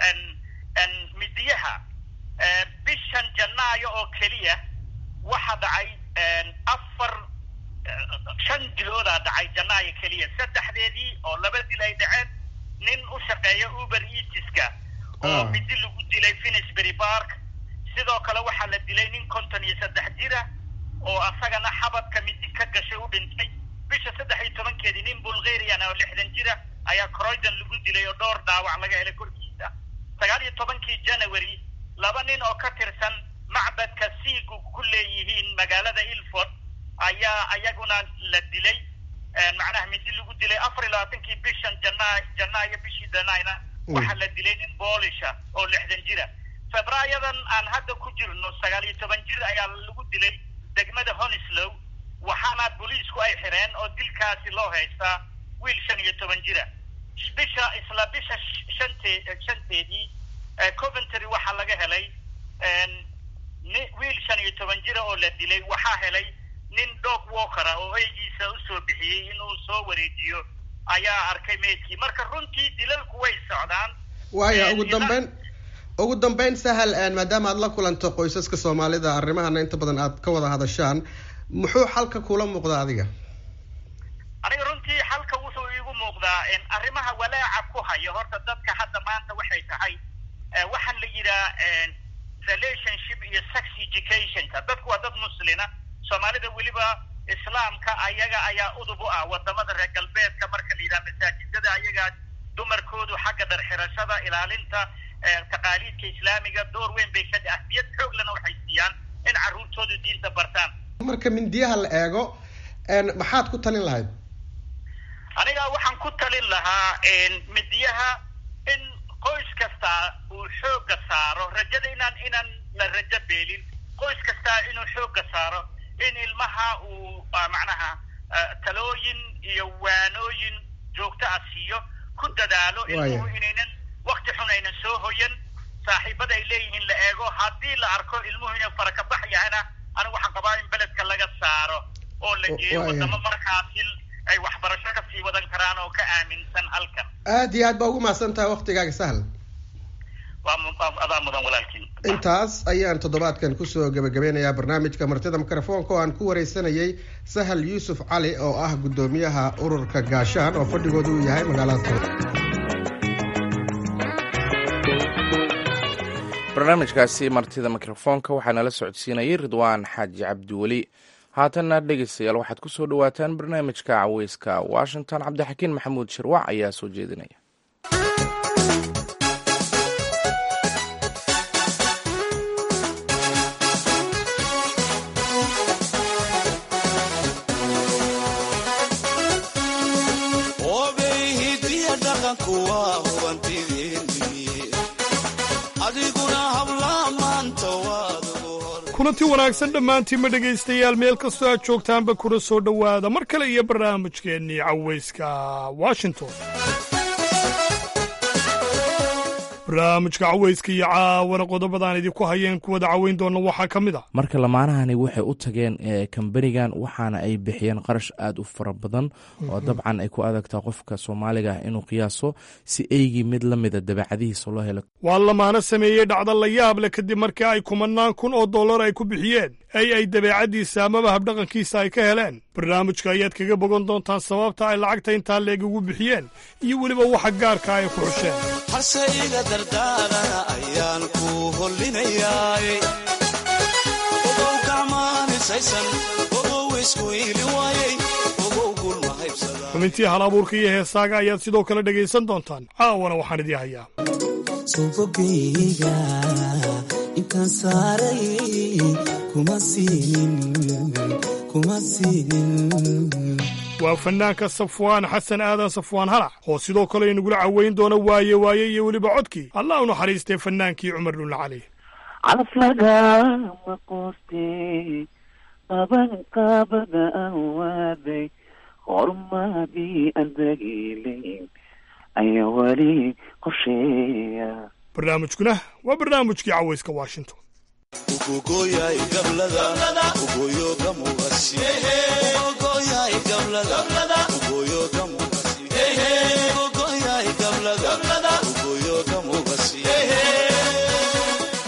midiyaha bishan janaayo oo keliya waxa dhacay afar shan diloodaa dhacay janaayo keliya saddexdeedii oo laba dil ay dhaceen nin u shaqeeya uber eatiska oo midi lagu dilay finisbury park sidoo kale waxaa la dilay nin konton iyo saddex jira oo asagana xabadka midi ka gashay u dhintay bisha saddex iyo tobankeedii nin bulgarian oo lixdan jira ayaa croydon lagu dilay oo dhowr dhaawac laga helay korkiisa sagaal iyo tobankii january laba nin oo ka tirsan macbadka siigu ku leeyihiin magaalada ilford ayaa ayaguna la dilay macnaha midi lagu dilay afar iyo labaatankii bishan janaa janaayo bishii janayna waxaa la dilay nin boolisha oo lixdan jira febraayadan aan hadda ku jirno sagaal iyo toban jir ayaa lagu dilay degmada honislow waxaana booliisku ay xireen oo dilkaasi loo haystaa wiil shan iyo toban jira bisha isla bisha shante shanteedii coventry waxaa laga helay wiil shan iyo toban jira oo la dilay waxaa helay nin dog walkera oo eygiisa usoo bixiyey inuu soo wareejiyo ayaa arkay meydkii marka runtii dilalku way socdaan waaya ugu dambeyn ugu dambeyn sahal maadaama aad la kulanto qoysaska soomaalida arrimahana inta badan aad ka wada hadashaan muxuu xalka kula muuqdaa adiga aniga runtii xalka wuxuu iigu muuqdaa arrimaha walaaca ku haya horta dadka hadda maanta waxay tahay waxaan la yidhaha relationship iyo sex educationka dadku waa dad muslina soomaalida weliba islaamka ayaga ayaa udub u ah wadamada reer galbeedka marka la yidhaha masaajidada ayagaa dumarkoodu xagga dharxirashada ilaalinta taqaaliidka islaamiga door weyn bay ka ahmiyad xooglana waxay siiyaan in carruurtoodu diinta bartaan marka mindiyaha la eego maxaad ku talin lahayd aniga waxaan ku talin lahaa midiyaha in qoys kastaa uu xooga saaro rajada inaan inaan la rajo beelin qoys kastaa inuu xooga saaro in ilmaha uu macnaha talooyin iyo waanooyin joogto ah siiyo ku dadaalo ilmuhu inaynan wakti xun aynan soo hoyan saaxiibada ay leeyihiin la eego haddii la arko ilmuhu inay farakabax yahayna anigu waxaan qabaa in beledka laga saaro oo la geeyo wadamo markaasi ay waxbarasho ka sii wadan karaan oo ka aaminsan halkan aad iyo aad baa ugu mahadsan tahay waktigaaga sahal adaa mudan walaalkiin intaas ayaan toddobaadkan kusoo gebagabeynayaa barnaamijka martida mikrofoonka oo aan ku wareysanayay sahal yuusuf cali oo ah guddoomiyaha ururka gaashaan oo fadhigoodu uu yahay magaalada barnaamijkaasi martida mikrofoonka waxaa nala socodsiinayay ridwaan xaaji cabdiweli haatanna dhegeystayaal waxaad ku soo dhowaataan barnaamijka caweyska washington cabdixakiin maxamuud shirwac ayaa soo jeedinaya kulanti wanaagsan dhammaantiinma dhegaystayaal meel kastoo aad joogtaanba kuna soo dhowaada mar kale iyo barnaamijkeennii cawayska washington barnaamijka cawayska iyo caawana qodobadaan idinku hayeen kuwada caweyn doonna waxaa ka mid a marka lamaanahani waxay u tageen kambanigan waxaana ay bixiyeen qarash aad u fara badan oo dabcan ay ku adagtaa qofka soomaaliga ah inuu qiyaaso si eygii mid la mida dabeecadihiisa loo helo waa lamaano sameeyey dhacda la yaab leh kadib markii ay kumanaan kun oo dollar ay ku bixiyeen ay ay dabeecaddiisa amaba habdhaqankiisa ay ka heleen barnaamijka ayaad kaga bogan doontaan sababta ay lacagta intaa leeg ugu bixiyeen iyo weliba waxa gaarka ay ku xusheen hase iga dardaarana ayaan ku hollinayaay ogow gacmaanisaysan ogow isku iili waayey ogow gulma haybsada xubintii hal abuurka iyo heesaaga ayaad sidoo kale dhegaysan doontaan caawana waxaan idii hayaa subogayga intaan saaray kuma siinin kuma siinin waa fanaanka safwaan xasan aadan safwaan halac oo sidoo kale inagula caweyn doona waaye waaye iyo weliba codkii allah u naxariistay fannaankii cumar dhulle cali calaf lagama quustay qaban qaabada aan waaday horumadii aan dagiilayn ayaa weli qorsheeya barnaamijkuna waa barnaamijkii cawayska washington ugogoyay gablada ugoyo gamugasi ugogoyay gablada ugoyo gamugasi ugogoyay gablada ugoyo gamugasi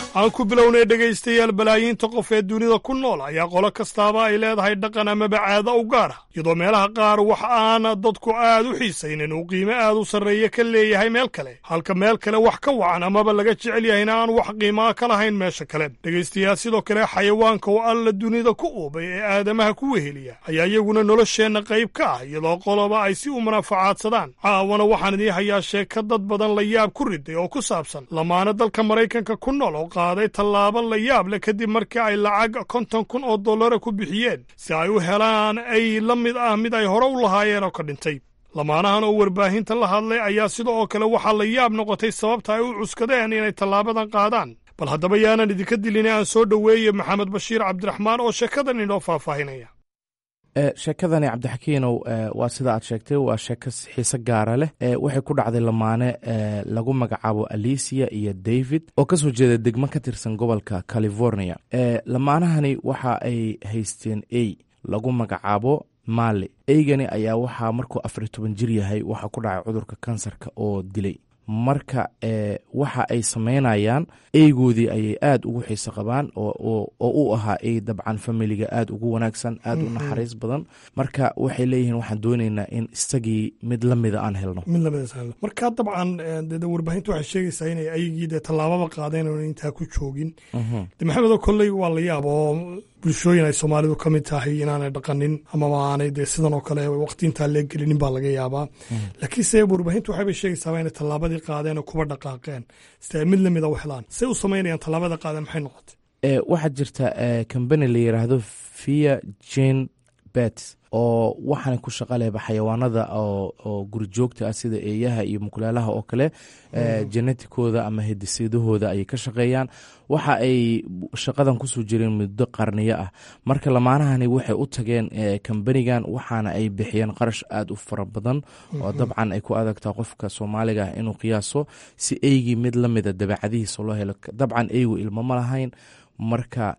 aan ku bilownay dhegaystayaal balaayiinta qof ee dunida ku nool ayaa qolo kastaaba ay leedahay dhaqan amaba caado u gaar ah iyadoo meelaha qaar wax aana dadku aad u xiisaynin uu qiime aad u sarreeye ka leeyahay meel kale halka meel kale wax ka wacan amaba laga jecel yahayna aan wax qiimaa ka lahayn meesha kale dhegaystayaal sidoo kale xayawaanka oo alla dunida ku uubay ee aadamaha ku weheliya ayaa iyaguna nolosheenna qayb ka ah iyadoo qoloba ay si u munaafacaadsadaan caawana waxaan idiin hayaa sheeka dad badan la yaab ku riday oo ku saabsan lamaana dalka maraykanka ku nool oo qaaday tallaabo la yaab leh kadib markii ay lacag konton kun oo dollara ku bixiyeen si ay u helaan ay la mid ah mid ay hore u lahaayeen oo ka dhintay lamaanahan oo warbaahinta la hadlay ayaa sida oo kale waxaa la yaab noqotay sababta ay u cuskadeen inay tallaabadan qaadaan bal haddaba yaanan idinka dilin aan soo dhoweeye maxamed bashiir cabdiraxmaan oo sheekadan inoo faahfaahinaya sheekadani cabdixakiinow waa sida aad sheegtay waa sheeko xiise gaara leh waxay ku dhacday lamaane lagu magacaabo alicia iyo david oo kasoo jeeda degmo ka tirsan gobolka california lamaanahani waxa ay haysteen ey lagu magacaabo maali eygani ayaa waxaa markuu afar iyo toban jir yahay waxaa ku dhacay cudurka kansarka oo dilay marka waxa ay samaynayaan eygoodii ayay aad ugu xiiso qabaan oo u ahaa ey dabcan familiga aad ugu wanaagsan aad u naxariis badan marka waxay leeyihiin waxaan dooneynaa in isagii mid lamida aan helno mid lamid marka dabcan de warbaahinta waxay sheegaysaa inay ayagii dee tallaababa qaadeen oona intaa ku joogin de maxamedo kolley waa la yaab oo bulshooyin ay soomaalidu ka mid tahay inaanay dhaqanin amaba aanay dee sidan oo kale waqti intaa lee gelinin baa laga yaabaa laakiinse warbaahintu waxaybay sheegaysaaba inay tallaabadii qaadeen oo kuba dhaqaaqeen si ay mid lamida u helaan say u samaynayaan tallaabada qaadeen maxay noqotay waxaa jirta kambani la yidhaahdo via jane bet oo waxaana ku shaqa lehba xayawaanada oo gurijoogta ah sida eeyaha iyo mukulaalaha oo kale genetikooda ama hedisidahooda ayay ka shaqeeyaan waxa ay shaqadan kusoo jireen muddo qarniyo ah marka lamaanahani waxay u tageen kambanigan waxaana ay bixiyeen qarash aad u fara badan oo dabcan ay ku adagtaa qofka soomaaliga ah inuu qiyaaso si eygii mid lamida dabeecadihiisa loo helo dabcan eygu ilmo ma lahayn marka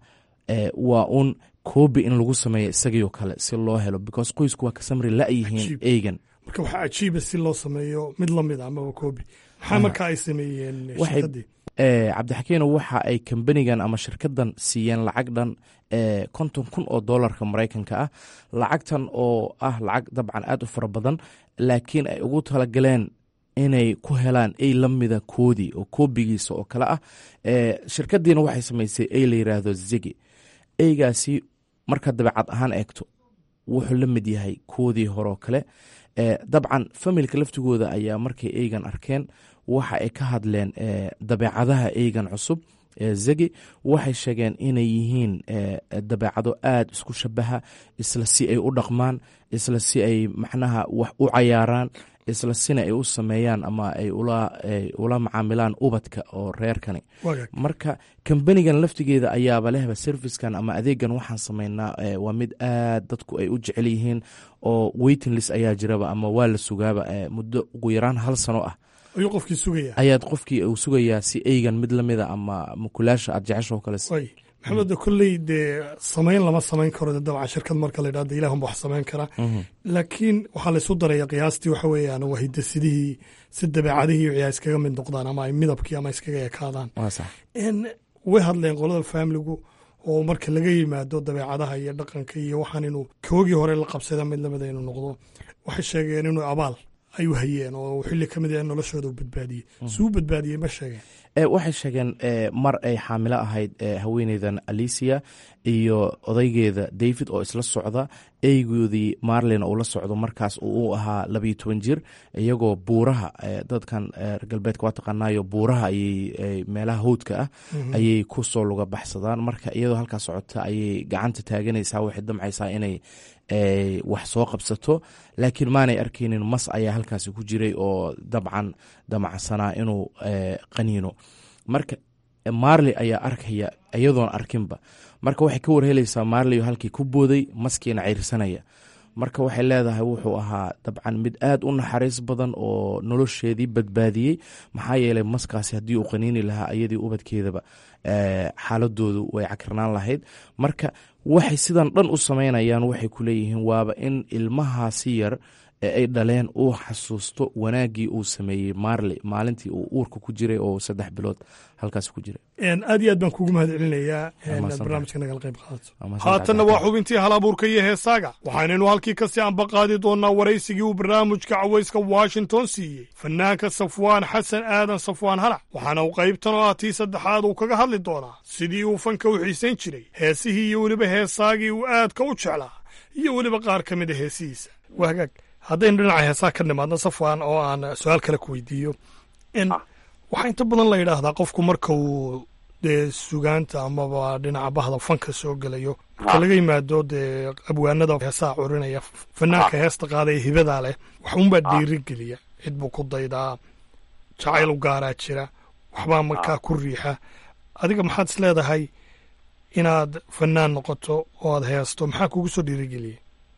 waa un koobi in lagu sameeyo isagii oo kale si loo helo because qoysku waa ka samri la-yihiin eygan marka waxaa cajiiba si loo sameeyo mid lamid amaba koobi maxaa marka ay sameeyeen shirkadii cabdixakiino waxa ay kambanigan ama shirkadan siiyeen lacag dhan konton kun oo dolarka maraykanka ah lacagtan oo ah lacag dabcan aad u fara badan laakiin ay ugu talagaleen inay ku helaan ey lamida koodii oo koobigiisa oo kale ah shirkadiina waxay samaysay ey la yiraahdo zigi eygaasi markaad dabeecad ahaan eegto wuxuu la mid yahay koodii horeo kale dabcan familka laftigooda ayaa markay eygan arkeen waxa ay ka hadleen dabeecadaha eygan cusub zegi waxay sheegeen inay yihiin dabeecado aad isku shabaha isla si ay u dhaqmaan isla si ay macnaha wax u cayaaraan isla sina ay u sameeyaan ama ay ula macaamilaan ubadka oo reerkani marka kambanigan laftigeeda ayaaba lehba servicekan ama adeegan waxaan sameynaa waa mid aad dadku ay u jecel yihiin oo waitinglis ayaa jiraba ama waa la sugaaba muddo ugu yaraan hal sano ah ayuu qofkii sugaya ayaad qofkii uu sugayaa si eygan mid lamida ama mukulaasha aad jecesho kale maxamed kolley dee samayn lama samayn karo dabcan shirkad marka la yidhahdo ilahunba wax samayn kara laakiin waxaa laysu daraya qiyaastii waxa weeyaan waa hidasidihii si dabeecadihii wixii ay iskaga mid noqdaan ama ay midabkii ama iskaga ekaadaan way hadleen qolada faamiligu oo marka laga yimaado dabeecadaha iyo dhaqanka iyo waxaan inuu koogii hore la qabsada mid lamida inuu noqdo waxay sheegeen inuu abaal ay u hayeen oo xilli ka mid ah noloshooda u badbaadiyey suu badbaadiyey ma sheegeen waxay sheegeen mar ay xaamilo ahayd haweeneydan alicia iyo odaygeeda david oo isla socda eygoodii marlin uu la socdo markaas uu ahaa labayo toban jir iyagoo buuraha dadkan reer galbeedka waa taqaanaayo buuraha ayay meelaha howdka ah ayay ku soo luga baxsadaan marka iyadoo halkaa socota ayay gacanta taaganaysaa waxay damcaysaa inay wax soo qabsato laakiin maanay arkeynin mas ayaa halkaasi ku jiray oo dabcan damacsanaa inuu qaniino marka marley ayaa arkaya iyadoon arkinba marka waxay ka warhelaysaa marley halkii ku booday maskiina ceyrsanaya marka waxay leedahay wuxuu ahaa dabcan mid aad u naxariis badan oo nolosheedii badbaadiyey maxaa yeelay maskaasi haddii uu qaniini lahaa iyadii ubadkeedaba xaaladoodu way cakirnaan lahayd marka waxay sidan dhan u samaynayaan waxay ku leeyihiin waaba in ilmahaasi yar ee ay dhaleen uu xasuusto wanaaggii uu sameeyey marley maalintii uu uurka ku jiray oo saddex bilood halkaas ku jiray aad iyo aad baan kuugu mahad celinayaa mahadsantahay. barnaamijka nagala qayb qaadato mahadsantahay. haatanna waa xubintii hal abuurka iyo heesaaga waxaynaynu halkii kasii ambaqaadi doonaa waraysigii uu barnaamijka cawayska washington siiyey fanaanka safwaan xasan aadan safwaan halac waxaana uu qaybtan oo ah tii saddexaad uu kaga hadli doonaa sidii uu fanka u xiisayn jiray heesihii iyo weliba heesaagii uu aadka u jeclaa iyo weliba qaar ka mid a heesihiisa waa hagaag haddaynu dhinaca heesaha ka nimaadno safwaan oo aan su-aal kale ku weydiiyo in waxaa inta badan la yidhaahdaa qofku marka uu dee sugaanta amaba dhinaca bahda fanka soo gelayo marka laga yimaado dee abwaanada heesaha curinaya fanaanka heesta qaadaya hibadaa leh wax unbaa dhiirigeliya cid buu ku daydaa jacayl u gaaraa jira waxbaa markaa ku riixa adiga maxaad is leedahay inaad fanaan noqoto oo aad heesto maxaa kugu soo dhiirigeliyay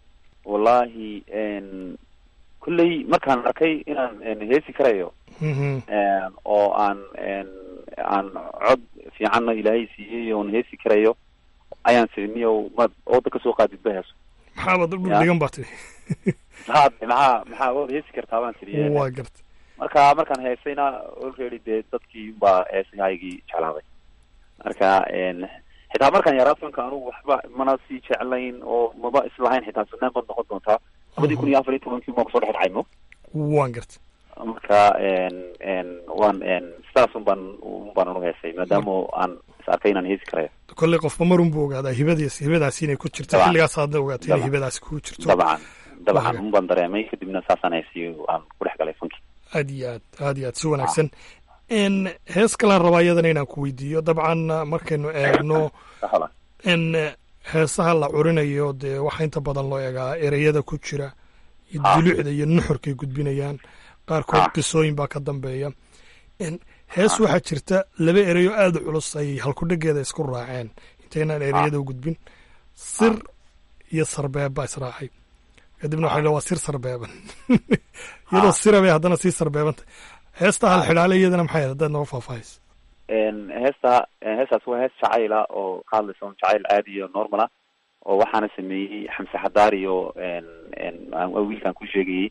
wallaahi n kulley markaan arkay inaan n heesi karayo Mhm. n oo aan n aan cod fiicanna ilaahay siiyey oon heesi karayo ayaan siniyo ma ooda kasoo qaadid ba heeso maxaabad dhul Ya. dhigan baa tiri maxaa maxaa maxaa waad heesi kartaa baan tiri waa garta marka markaan heesayna already dee dadkii baa heesahaygii jeclaaday marka n xitaa markaan yaraa fanka anugu waxba mana sii jeclayn oo maba islahayn xitaa fanaan baad noqon doontaa labadii kun iyo afar iyo tobankii maa kusoo dhex dhacay mo waan garta marka n n waan n sidaas un baan un baan anu heesay maadaama aan is arkay inaan heesi karayo kolley qofba marun buu ogaadaa hibadiis hibadaasi inay ku jirto Dabcan. xilligaas aadna ogaatay inay Dabcan. hibadaasi kugu jirto dabcan dabcan Waaga. un baan dareemay kadibna saasaan heesiy aan ku dhex galay funkii aad iyo aad aad iyo aad si wanaagsan n hees kalaan rabaa iyadana inaan ku weydiiyo dabcan markaynu eegno Saxda. n heesaha la curinayo dee waxaa inta badan loo eegaa ereyada ku jira iyo dulucda iyo nuxurkay gudbinayaan qaarkood qisooyin baa ka dambeeya n hees waxaa jirta laba ereyo aada u culus ay halkudhegeeda isku raaceen intaynaan ereyada u gudbin sir iyo sarbeeb baa israacay kadibna waxay waa sir sarbeeban iyadoo sira bay haddana sii sarbeebanta heesta hal xidhaale iyadana maxay ahayd haddaad nooga faahfaahayso n heesta heestaas waa hees jacayla oo ka hadlaysa un jacayl caadi iyo normal ah oo waxaana sameeyey xamse xadaar iyo n n aan- wiilkaan ku sheegayey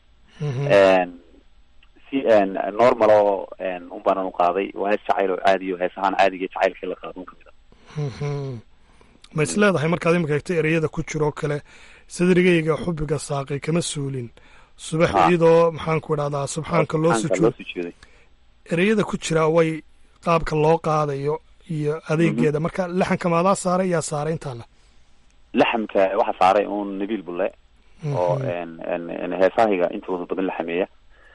n si n normal oo n un baanan u qaaday waa hees jacayl oo caadi iyo heesahaan caadiga jacaylkii la qaado un kamid a Mhm. ma is leedahay markaad imika egta ereyada ku jiro oo kale sadrigayga xubiga saaqay kama suulin subax Ha. iyadoo maxaanku idhahdaa subxaanka loo Subxaanka sujuud sujuuday ereyada ku jira way qaabka loo qaadayo iyo adeegeeda marka laxanka maadaa saaray yaa saaray intaana laxamka waxaa saaray un nabiil bulle oo n n n heesahayga intooda badan la xameeya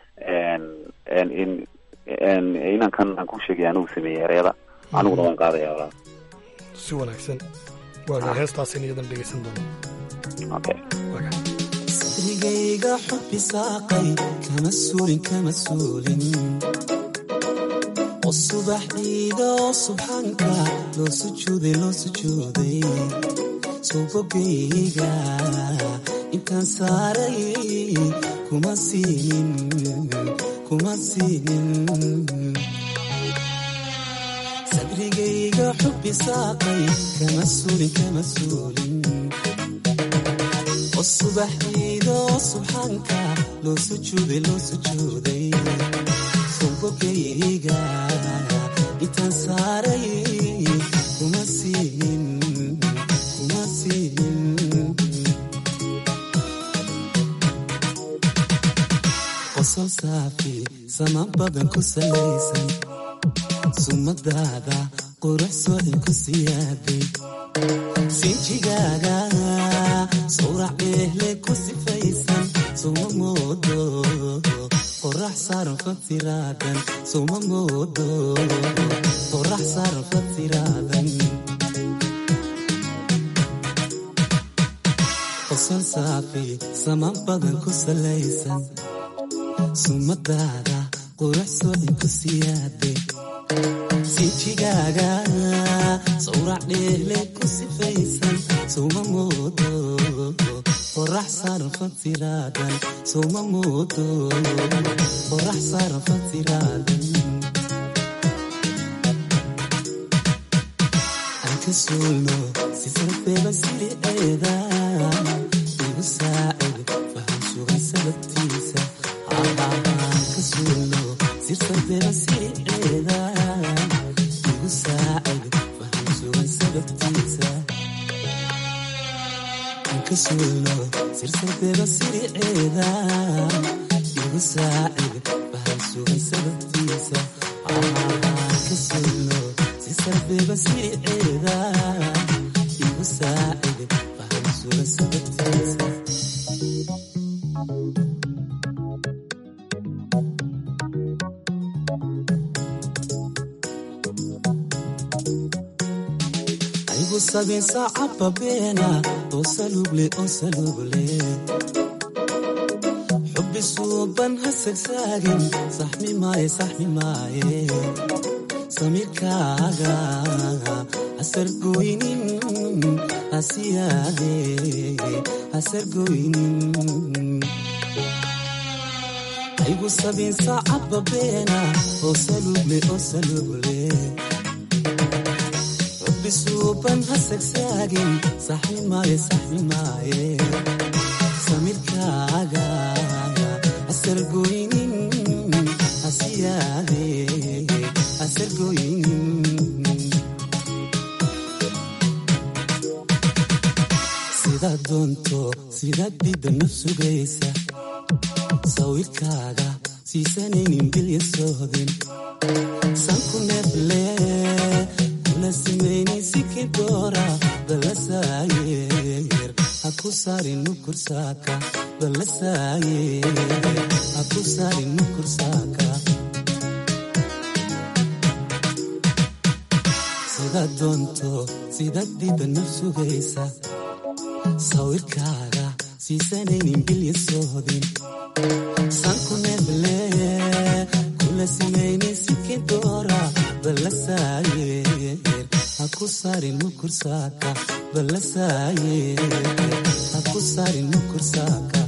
n n in n inankan aan ku sheegay anigu sameeyey ereyada aniguna waan qaadaya walaa si wanaagsan waaga heestaasin iyadan dhegeysan doono okay sadrigayga xubbi saaqay kama suulin kama suulin oo subaxdiida oo subxaanka loo sujuuday loo sujuuday subogayga intaan saaray kuma siinin kuma siinin sadrigayga xubbi saaqay kama suulin kama suulin oo subaxdiida oo subxaanka loo sujuuday loo sujuuday sobogayga intaan saaray kuma siinin kuma siinin qosol saafi sama badan ku salaysan sumadaada qurux socin ku siyaaday sinjigaaga sawrac dheehle ku sifaysan suma moodo qorax saaran fatiraadan suma moodo qorax saaran fatiraadan qosol saafi sama badan ku salaysan sumadaada qurux socin ku siyaaday sinjigaaga sawrac dheehle ku sifaysan suma moodo qorax saaran fatiraadan suma moodo qorax saaran fatiraadan aan ka suulno si sarbeeba siliceeda igu saacid faham sugay sababtii silsiladeba siriceeda igu saacid waxaan sugan sababtiisa aan ka suulno silsiladeba siriceeda igu saacid waxaan sugan sababtiisa aan ka suulno silsiladeba siriceeda igu saacid waxaan sugan sababtiisa aygu sabin saacaba beena oo saluugle oo saluugle xubbi suuban ha sagsaagin saxmi maaye saxmi maaye samirkaaga hasargoynin hasiyaade hasargoynin aygu sabin saacaba beena oo saluugle oo saluugle bisuuban ha sagsaagin saxmi maaye saxmi maaye samirkaaga hasargoynin hasiyaade hasargoynin sidaad doonto sidaad diidana sugaysa sawirkaaga siisanaynin bilya sohdin sanku neefle nasimaynisikidora balasayer haku sarin nukursaka balasayer haku sarin nukursaka sidaad doonto sidaad diidana sugaysa sawirkaaga siisanaynin bilya sohdin sanku neble kula simaynisikidora balasayer haku sarin nukursaka balasayer haku sarin nukursaka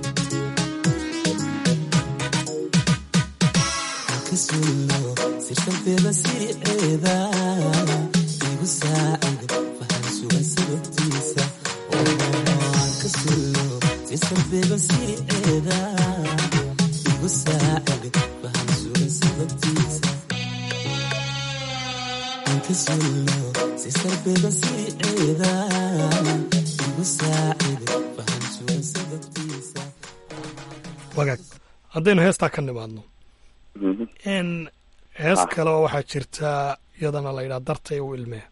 haka sulno sirkalteeda siriceeda igu saacid fahan sugan sababtiisa haka sulno sirkalteeda siriceeda igu saacid fahan sugan sababtiisa wagaag haddaynu heestaa ka nimaadno n hees kale oo waxaa jirta iyadana la yidhaha dartay u ilmee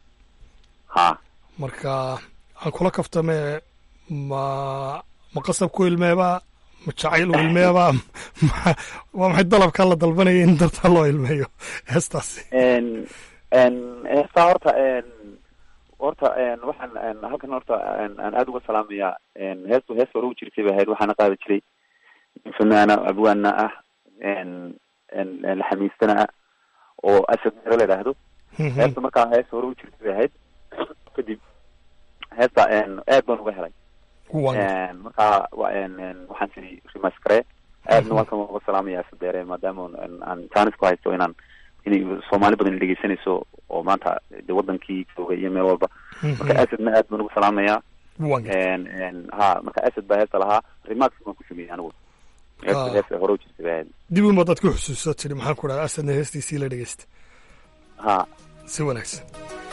marka aan kula kaftame ma ma qasab ku ilmeeba ma jacayl u ilmeeba waa maxay dalabkaa la dalbanaya in dartaa loo ilmeeyo heestaasi heestaa horta horta waxaan halkan horta aan aada uga salaamayaa heestu hees hore u jirtay bay ahayd waxaana qaadi jiray fanaana abwaana ah laxamiistana ah oo asad mero la idhaahdo heesta markaa hees hore u jirtay bay ahayd kadib heesta aad baan uga helay markaa waxaan siri rimaskare aadna waan kan uga salaamaya asadeere maadaama aan jaanis ku haysto inaan inay soomaali badan dhegeysanayso oo maanta de wadankii jooga iyo meel walba marka asadna aad baan ugu salaamayaa ha marka asad baa heesta lahaa rimax baan ku sameeyey anigu heesta heesta hore u jirtay baa ahayd dib uma dad ku xusuusa tiri maxaan ku dhaha asadna heestiisii la dhegeysta ha si wanaagsan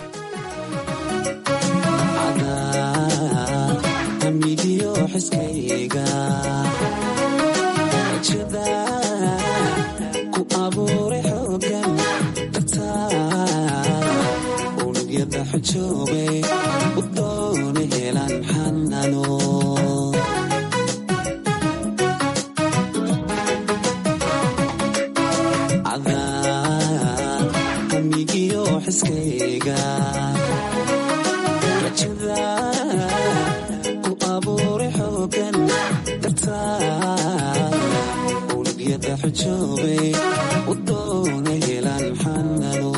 amidiyo xiskayga jada ku abuuray xoogan unugyada xujoobay u doona helan xanano amigiyo xiskayga rajada ku abuuray xoogan dartaa unugyada xujoobay u doona helan xanano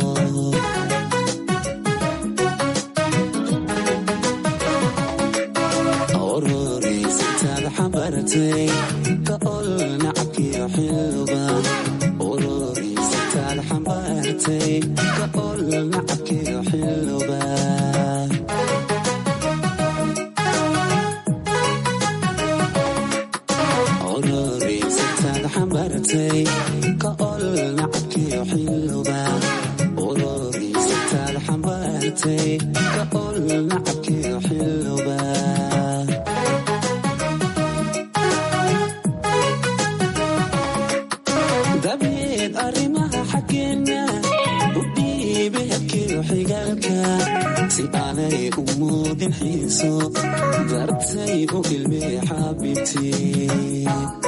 ororeysatada xambaratay ka ol nacabkiyo xilba ororeysatada xambaratay ka ol nacabkiyo xilba ororeysatada xambaratay ka ol xilooba ururiisa taad xambaartay ka ol nacabkiyo xilooba dabeed arrimaha xaggeena u dhiibe habkiyo xigaalka si aanay u muudin xiiso dartay u ilmee xaabibtii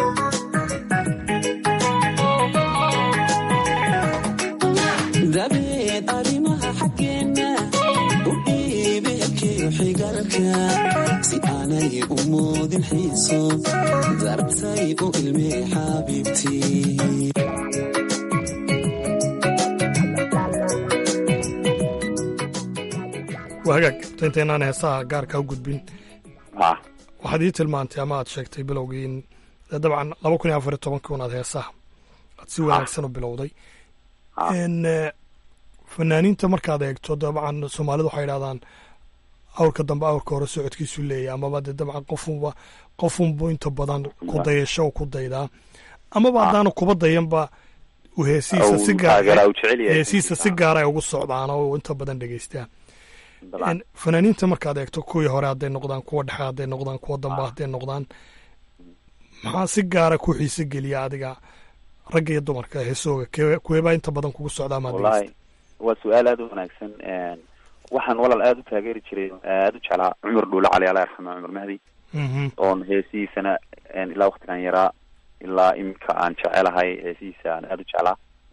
dabeed arrimaha xaggeena u dhiibe habkiyo xigaalka si aanay u muudin xiiso dartay u ilmee xaabibtii waa hagaag horta intaynaan heesaha gaarka u gudbin waxaad ii tilmaantay ama aad sheegtay bilowgii in dee dabcan laba kun iyo afar iyo tobankii unaad heesaha aad si wanaagsan u bilowday n fanaaniinta markaad eegto dabcan soomaalidu waxay idhahdaan awrka dambe awrka hore socodkiisu leeyahy amaba dee dabcan qofunba qofunbu inta badan ku dayasho ku daydaa amaba haddaana kuba dayanba uu heesihiisa si gaar heesihiisa si gaara ay ugu socdaan oo inta badan dhegeystaan fanaaniinta markaad eegto kuwii hore hadday noqdaan kuwa dhexe hadday noqdaan kuwa dambe hadday noqdaan maxaa si gaara ku xiise geliya adiga ragga iyo dumarka heesooga kuweebaa inta badan kugu socdaa maad wallahi waa su-aal aada u wanaagsan waxaan walaal aada u taageeri jiray aada u jeclaa cumar dhuule cali allah yarxama cumar mahdi oon heesihiisana ilaa waktigan yaraa ilaa iminka aan jecelahay heesihiisa aan aada u jeclaa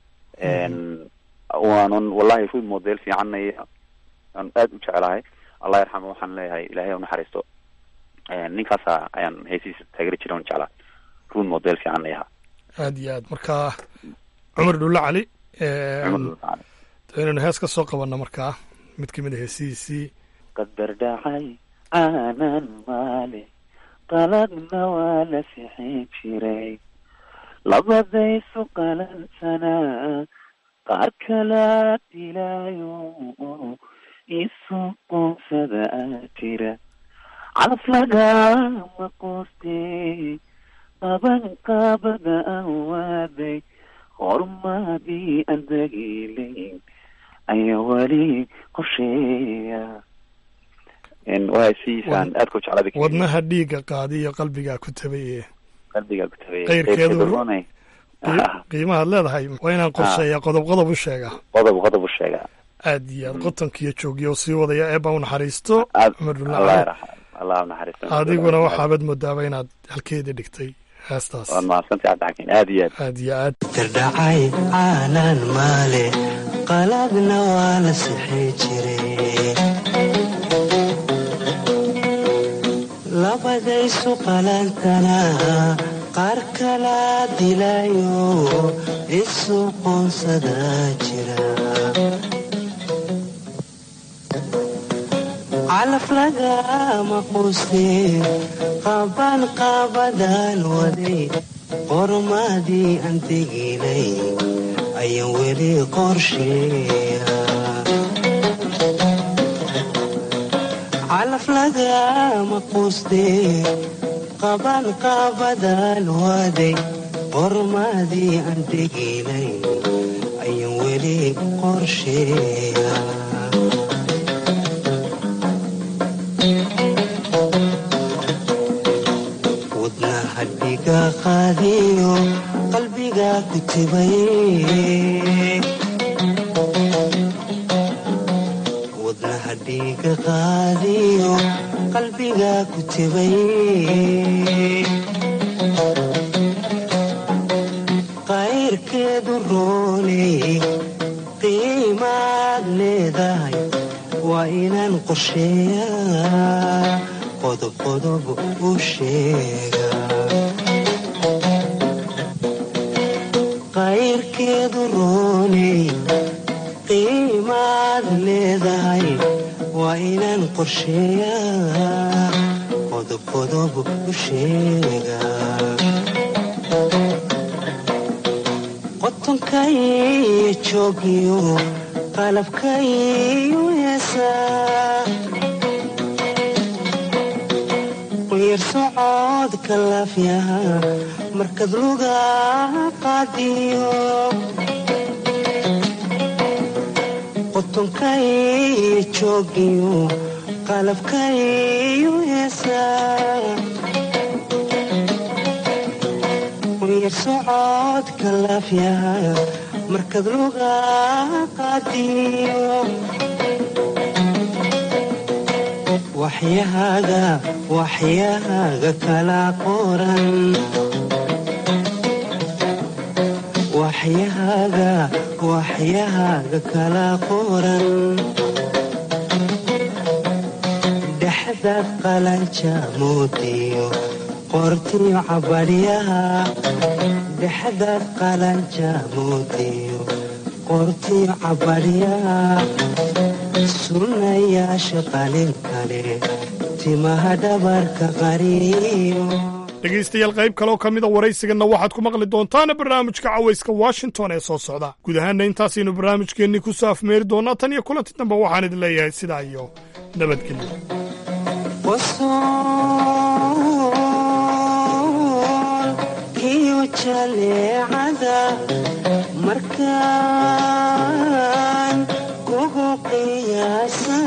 waanan wallahi rud model fiicanaya aan aada u jecelahay allah yarxama waxaan leeyahay ilahay ha unaxariisto ninkaasa ayaan heesihiisa taageeri jiray on jeclaa rud model fiican ayaha aad iyo aad marka cumar dhulle cali inaynu hees ka soo qabanno markaa mid kamid a heesihiisii qadar dhacay aanan maale qaladna waa la sixin jiray labadaysu qalansanaa qaar kalaa dilaayo isu qoonsada aa jira calaf lagama qoostee qaban qaabada aan waaday horumaadii aan dagiilayn ayaa weli qorsheeya waa hesiisaan aad ku jeclada wadnaha dhiigga qaadi iyo qalbigaa ku tabaye qalbigaa ku tabay qayrkeedu qiimahaad leedahay waa inaan qorsheeya qodob qodob u sheega qodob qodob u sheega aad iyo aad qotonkiiyo joogiya oo sii wadaya eebba u naxariisto cumar allah allah unaxariisto adiguna waxaabad moodaaba inaad halkeeda dhigtay heestaas waad mahadsantay cabdixakiin aad iyo aad aad iyo aad dardhacay caanan maale qaladna waa la sixi jiray labadaysu qalantana qaar kala dilayo isu qoonsada jira calaf lagama quustee qaban qaabadaan waday qormadii aan teginay ayaan weli qorsheeya calaf lagama quustee qaban qaabadaan waday qormadii aan teginay ayaan weli qorsheeya hadhiga qaadiyo qalbiga ku tibay wadna hadhiga qaadiyo qalbiga ku tibay qayrkeedu rooney qiimaad leedahay waa inaan qorsheeyaa qodob qodob u sheega qayrkeedu rooney qiimaad leedahay waa inaan qorsheeyaa qodob qodob u sheega qotonkaiyo joogiyo qalabkaiyo heesaa quyar socodka laafyaha markad luga qaadiyo tonkay joogiyo qalabkayu heesaa yar socodka laafyaha markad luga qaadiyo waxyahaaga waxyahaaga kala qoran waxyahaaga waxyahaaga kala qoran dhexdaad qalanja moodiyo qortiyo cabadhyaha dhexdaad qalanja moodiyo qortiyo cabadhyaha sunnayaasha qalin kale timaha dhabarka qariyo dhegaystayaal qayb kaleoo ka mida waraysiganna waxaad ku maqli doontaana barnaamijka cawayska washington ee soo socda guud ahaanna intaasaynu barnaamijkeennii ku soo afmeeri doonaa tan iyo kulanti dambe waxaan idin leeyahay sidaa iyo nabadgelyo kiyo jaleecada markaan kugu qiyaasa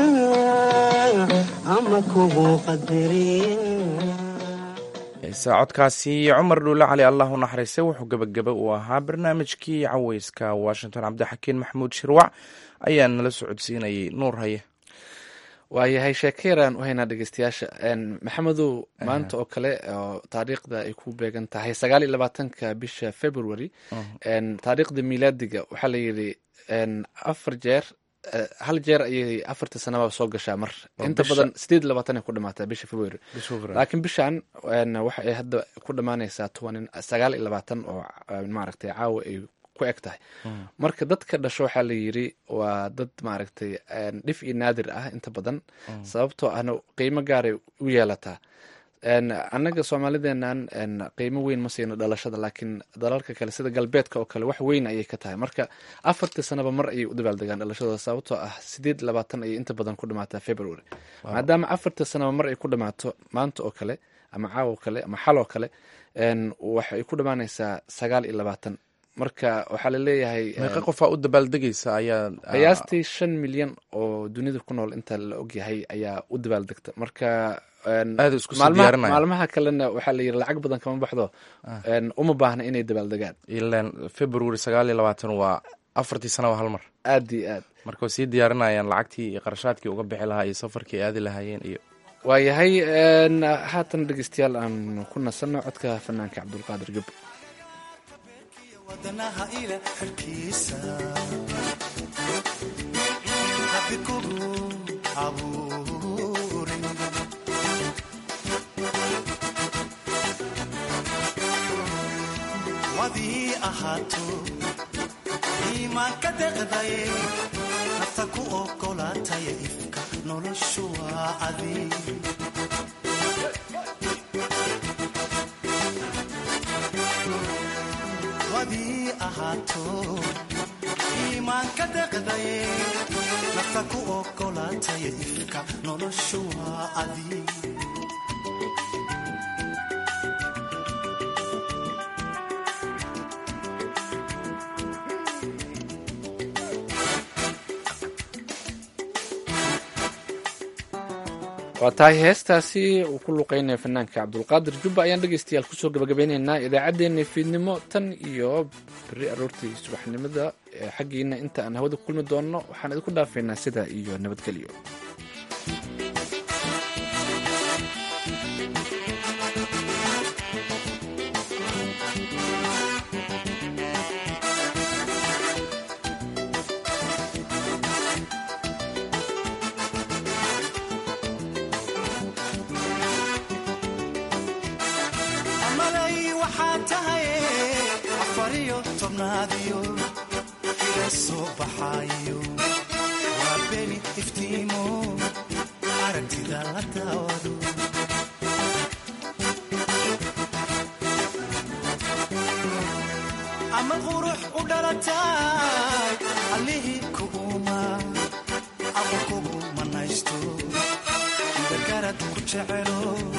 ama kugu qadariya saacodkaasi cumar dhuule cali allah u naxariistay wuxuu gebagaba uu ahaa barnaamijkii caweyska washington cabdixakiin maxamuud shirwac ayaa nala socodsiinayay nuur haye waayahay sheekeyaraan u haynaa dhegeystayaasha maxamedow maanta oo kale oo taariikhda ay ku beegan tahay sagaal iyo labaatanka bisha february taariikhda milaadiga waxaa layidhi afar jeer hal jeer ayay afarta sanaba soo gashaa mar inta badan sideed labaatan ay ku dhamaataa bisha february laakiin bishan waxa ay hadda ku dhamaanaysaa toban sagaal iyo labaatan oo maaragtay caawa ay ku eg tahay marka dadka dhasho waxaa la yiri waa dad maaragtay dhif iyo naadir ah inta badan sababtoo ahna qiimo gaaray u yeelataa annaga soomaalideenan qiimo weyn ma siino dhalashada laakiin dalalka kale sida galbeedka oo kale wax weyn ayay ka tahay marka afartii sanaba mar ayay u dabaaldegaan dhalashadooda sababtoo ah sideed labaatan ayay inta badan ku dhamaataa february maadaama afartii sanaba mar ay ku dhamaato maanta oo kale ama caawo kale ama xal oo kale waxay ku dhamaanaysaa sagaal iyo labaatan marka waxaa laleeyahay meeqa qofaa u dabaaldegaysa ayaa qiyaastii shan milyan oo dunida ku nool inta la ogyahay ayaa u dabaaldegta marka maalmaha kalena waxaa la yiri lacag badan kama baxdo uma baahna inay dabaaldegaan ilan february sagaal iyo labaatan waa afartii sanaba hal mar aad iyo aad marka way sii diyaarinayaan lacagtii iyo qarashaadkii uga bixi lahaa iyo safarkii aadi lahaayeen iyo waayahay haatan dhegeystayaal aan ku nasanno codka fanaanka cabdulqaadir jub wadanaha ila xilkiisa rabbi kugu abuurin wadii ahaato iimaanka deqdaye nafta ku ogolaataya ifka noloshu waa adi wadii ahaato iimaanka deqdaye nafta ku ogolaataya ifka noloshu waa adi waa tahay heestaasi uu ku luqeynaya fanaanka cabdulqaadir jubba ayaan dhegeystayaal kusoo gabagabeyneynaa idaacaddeenna fiidnimo tan iyo beri aroortii subaxnimada xaggiina inta aan hawada ku kulmi doonno waxaan idinku dhaafaynaa sidaa iyo nabadgelyo amalay waxaa tahay afariyo tobnaadiyo iga soo baxaayo waa beni iftiimo aragtida la daawado ama qurux u dhalataay allihii kuuma ama kugu manaysto gargarad ku jecelo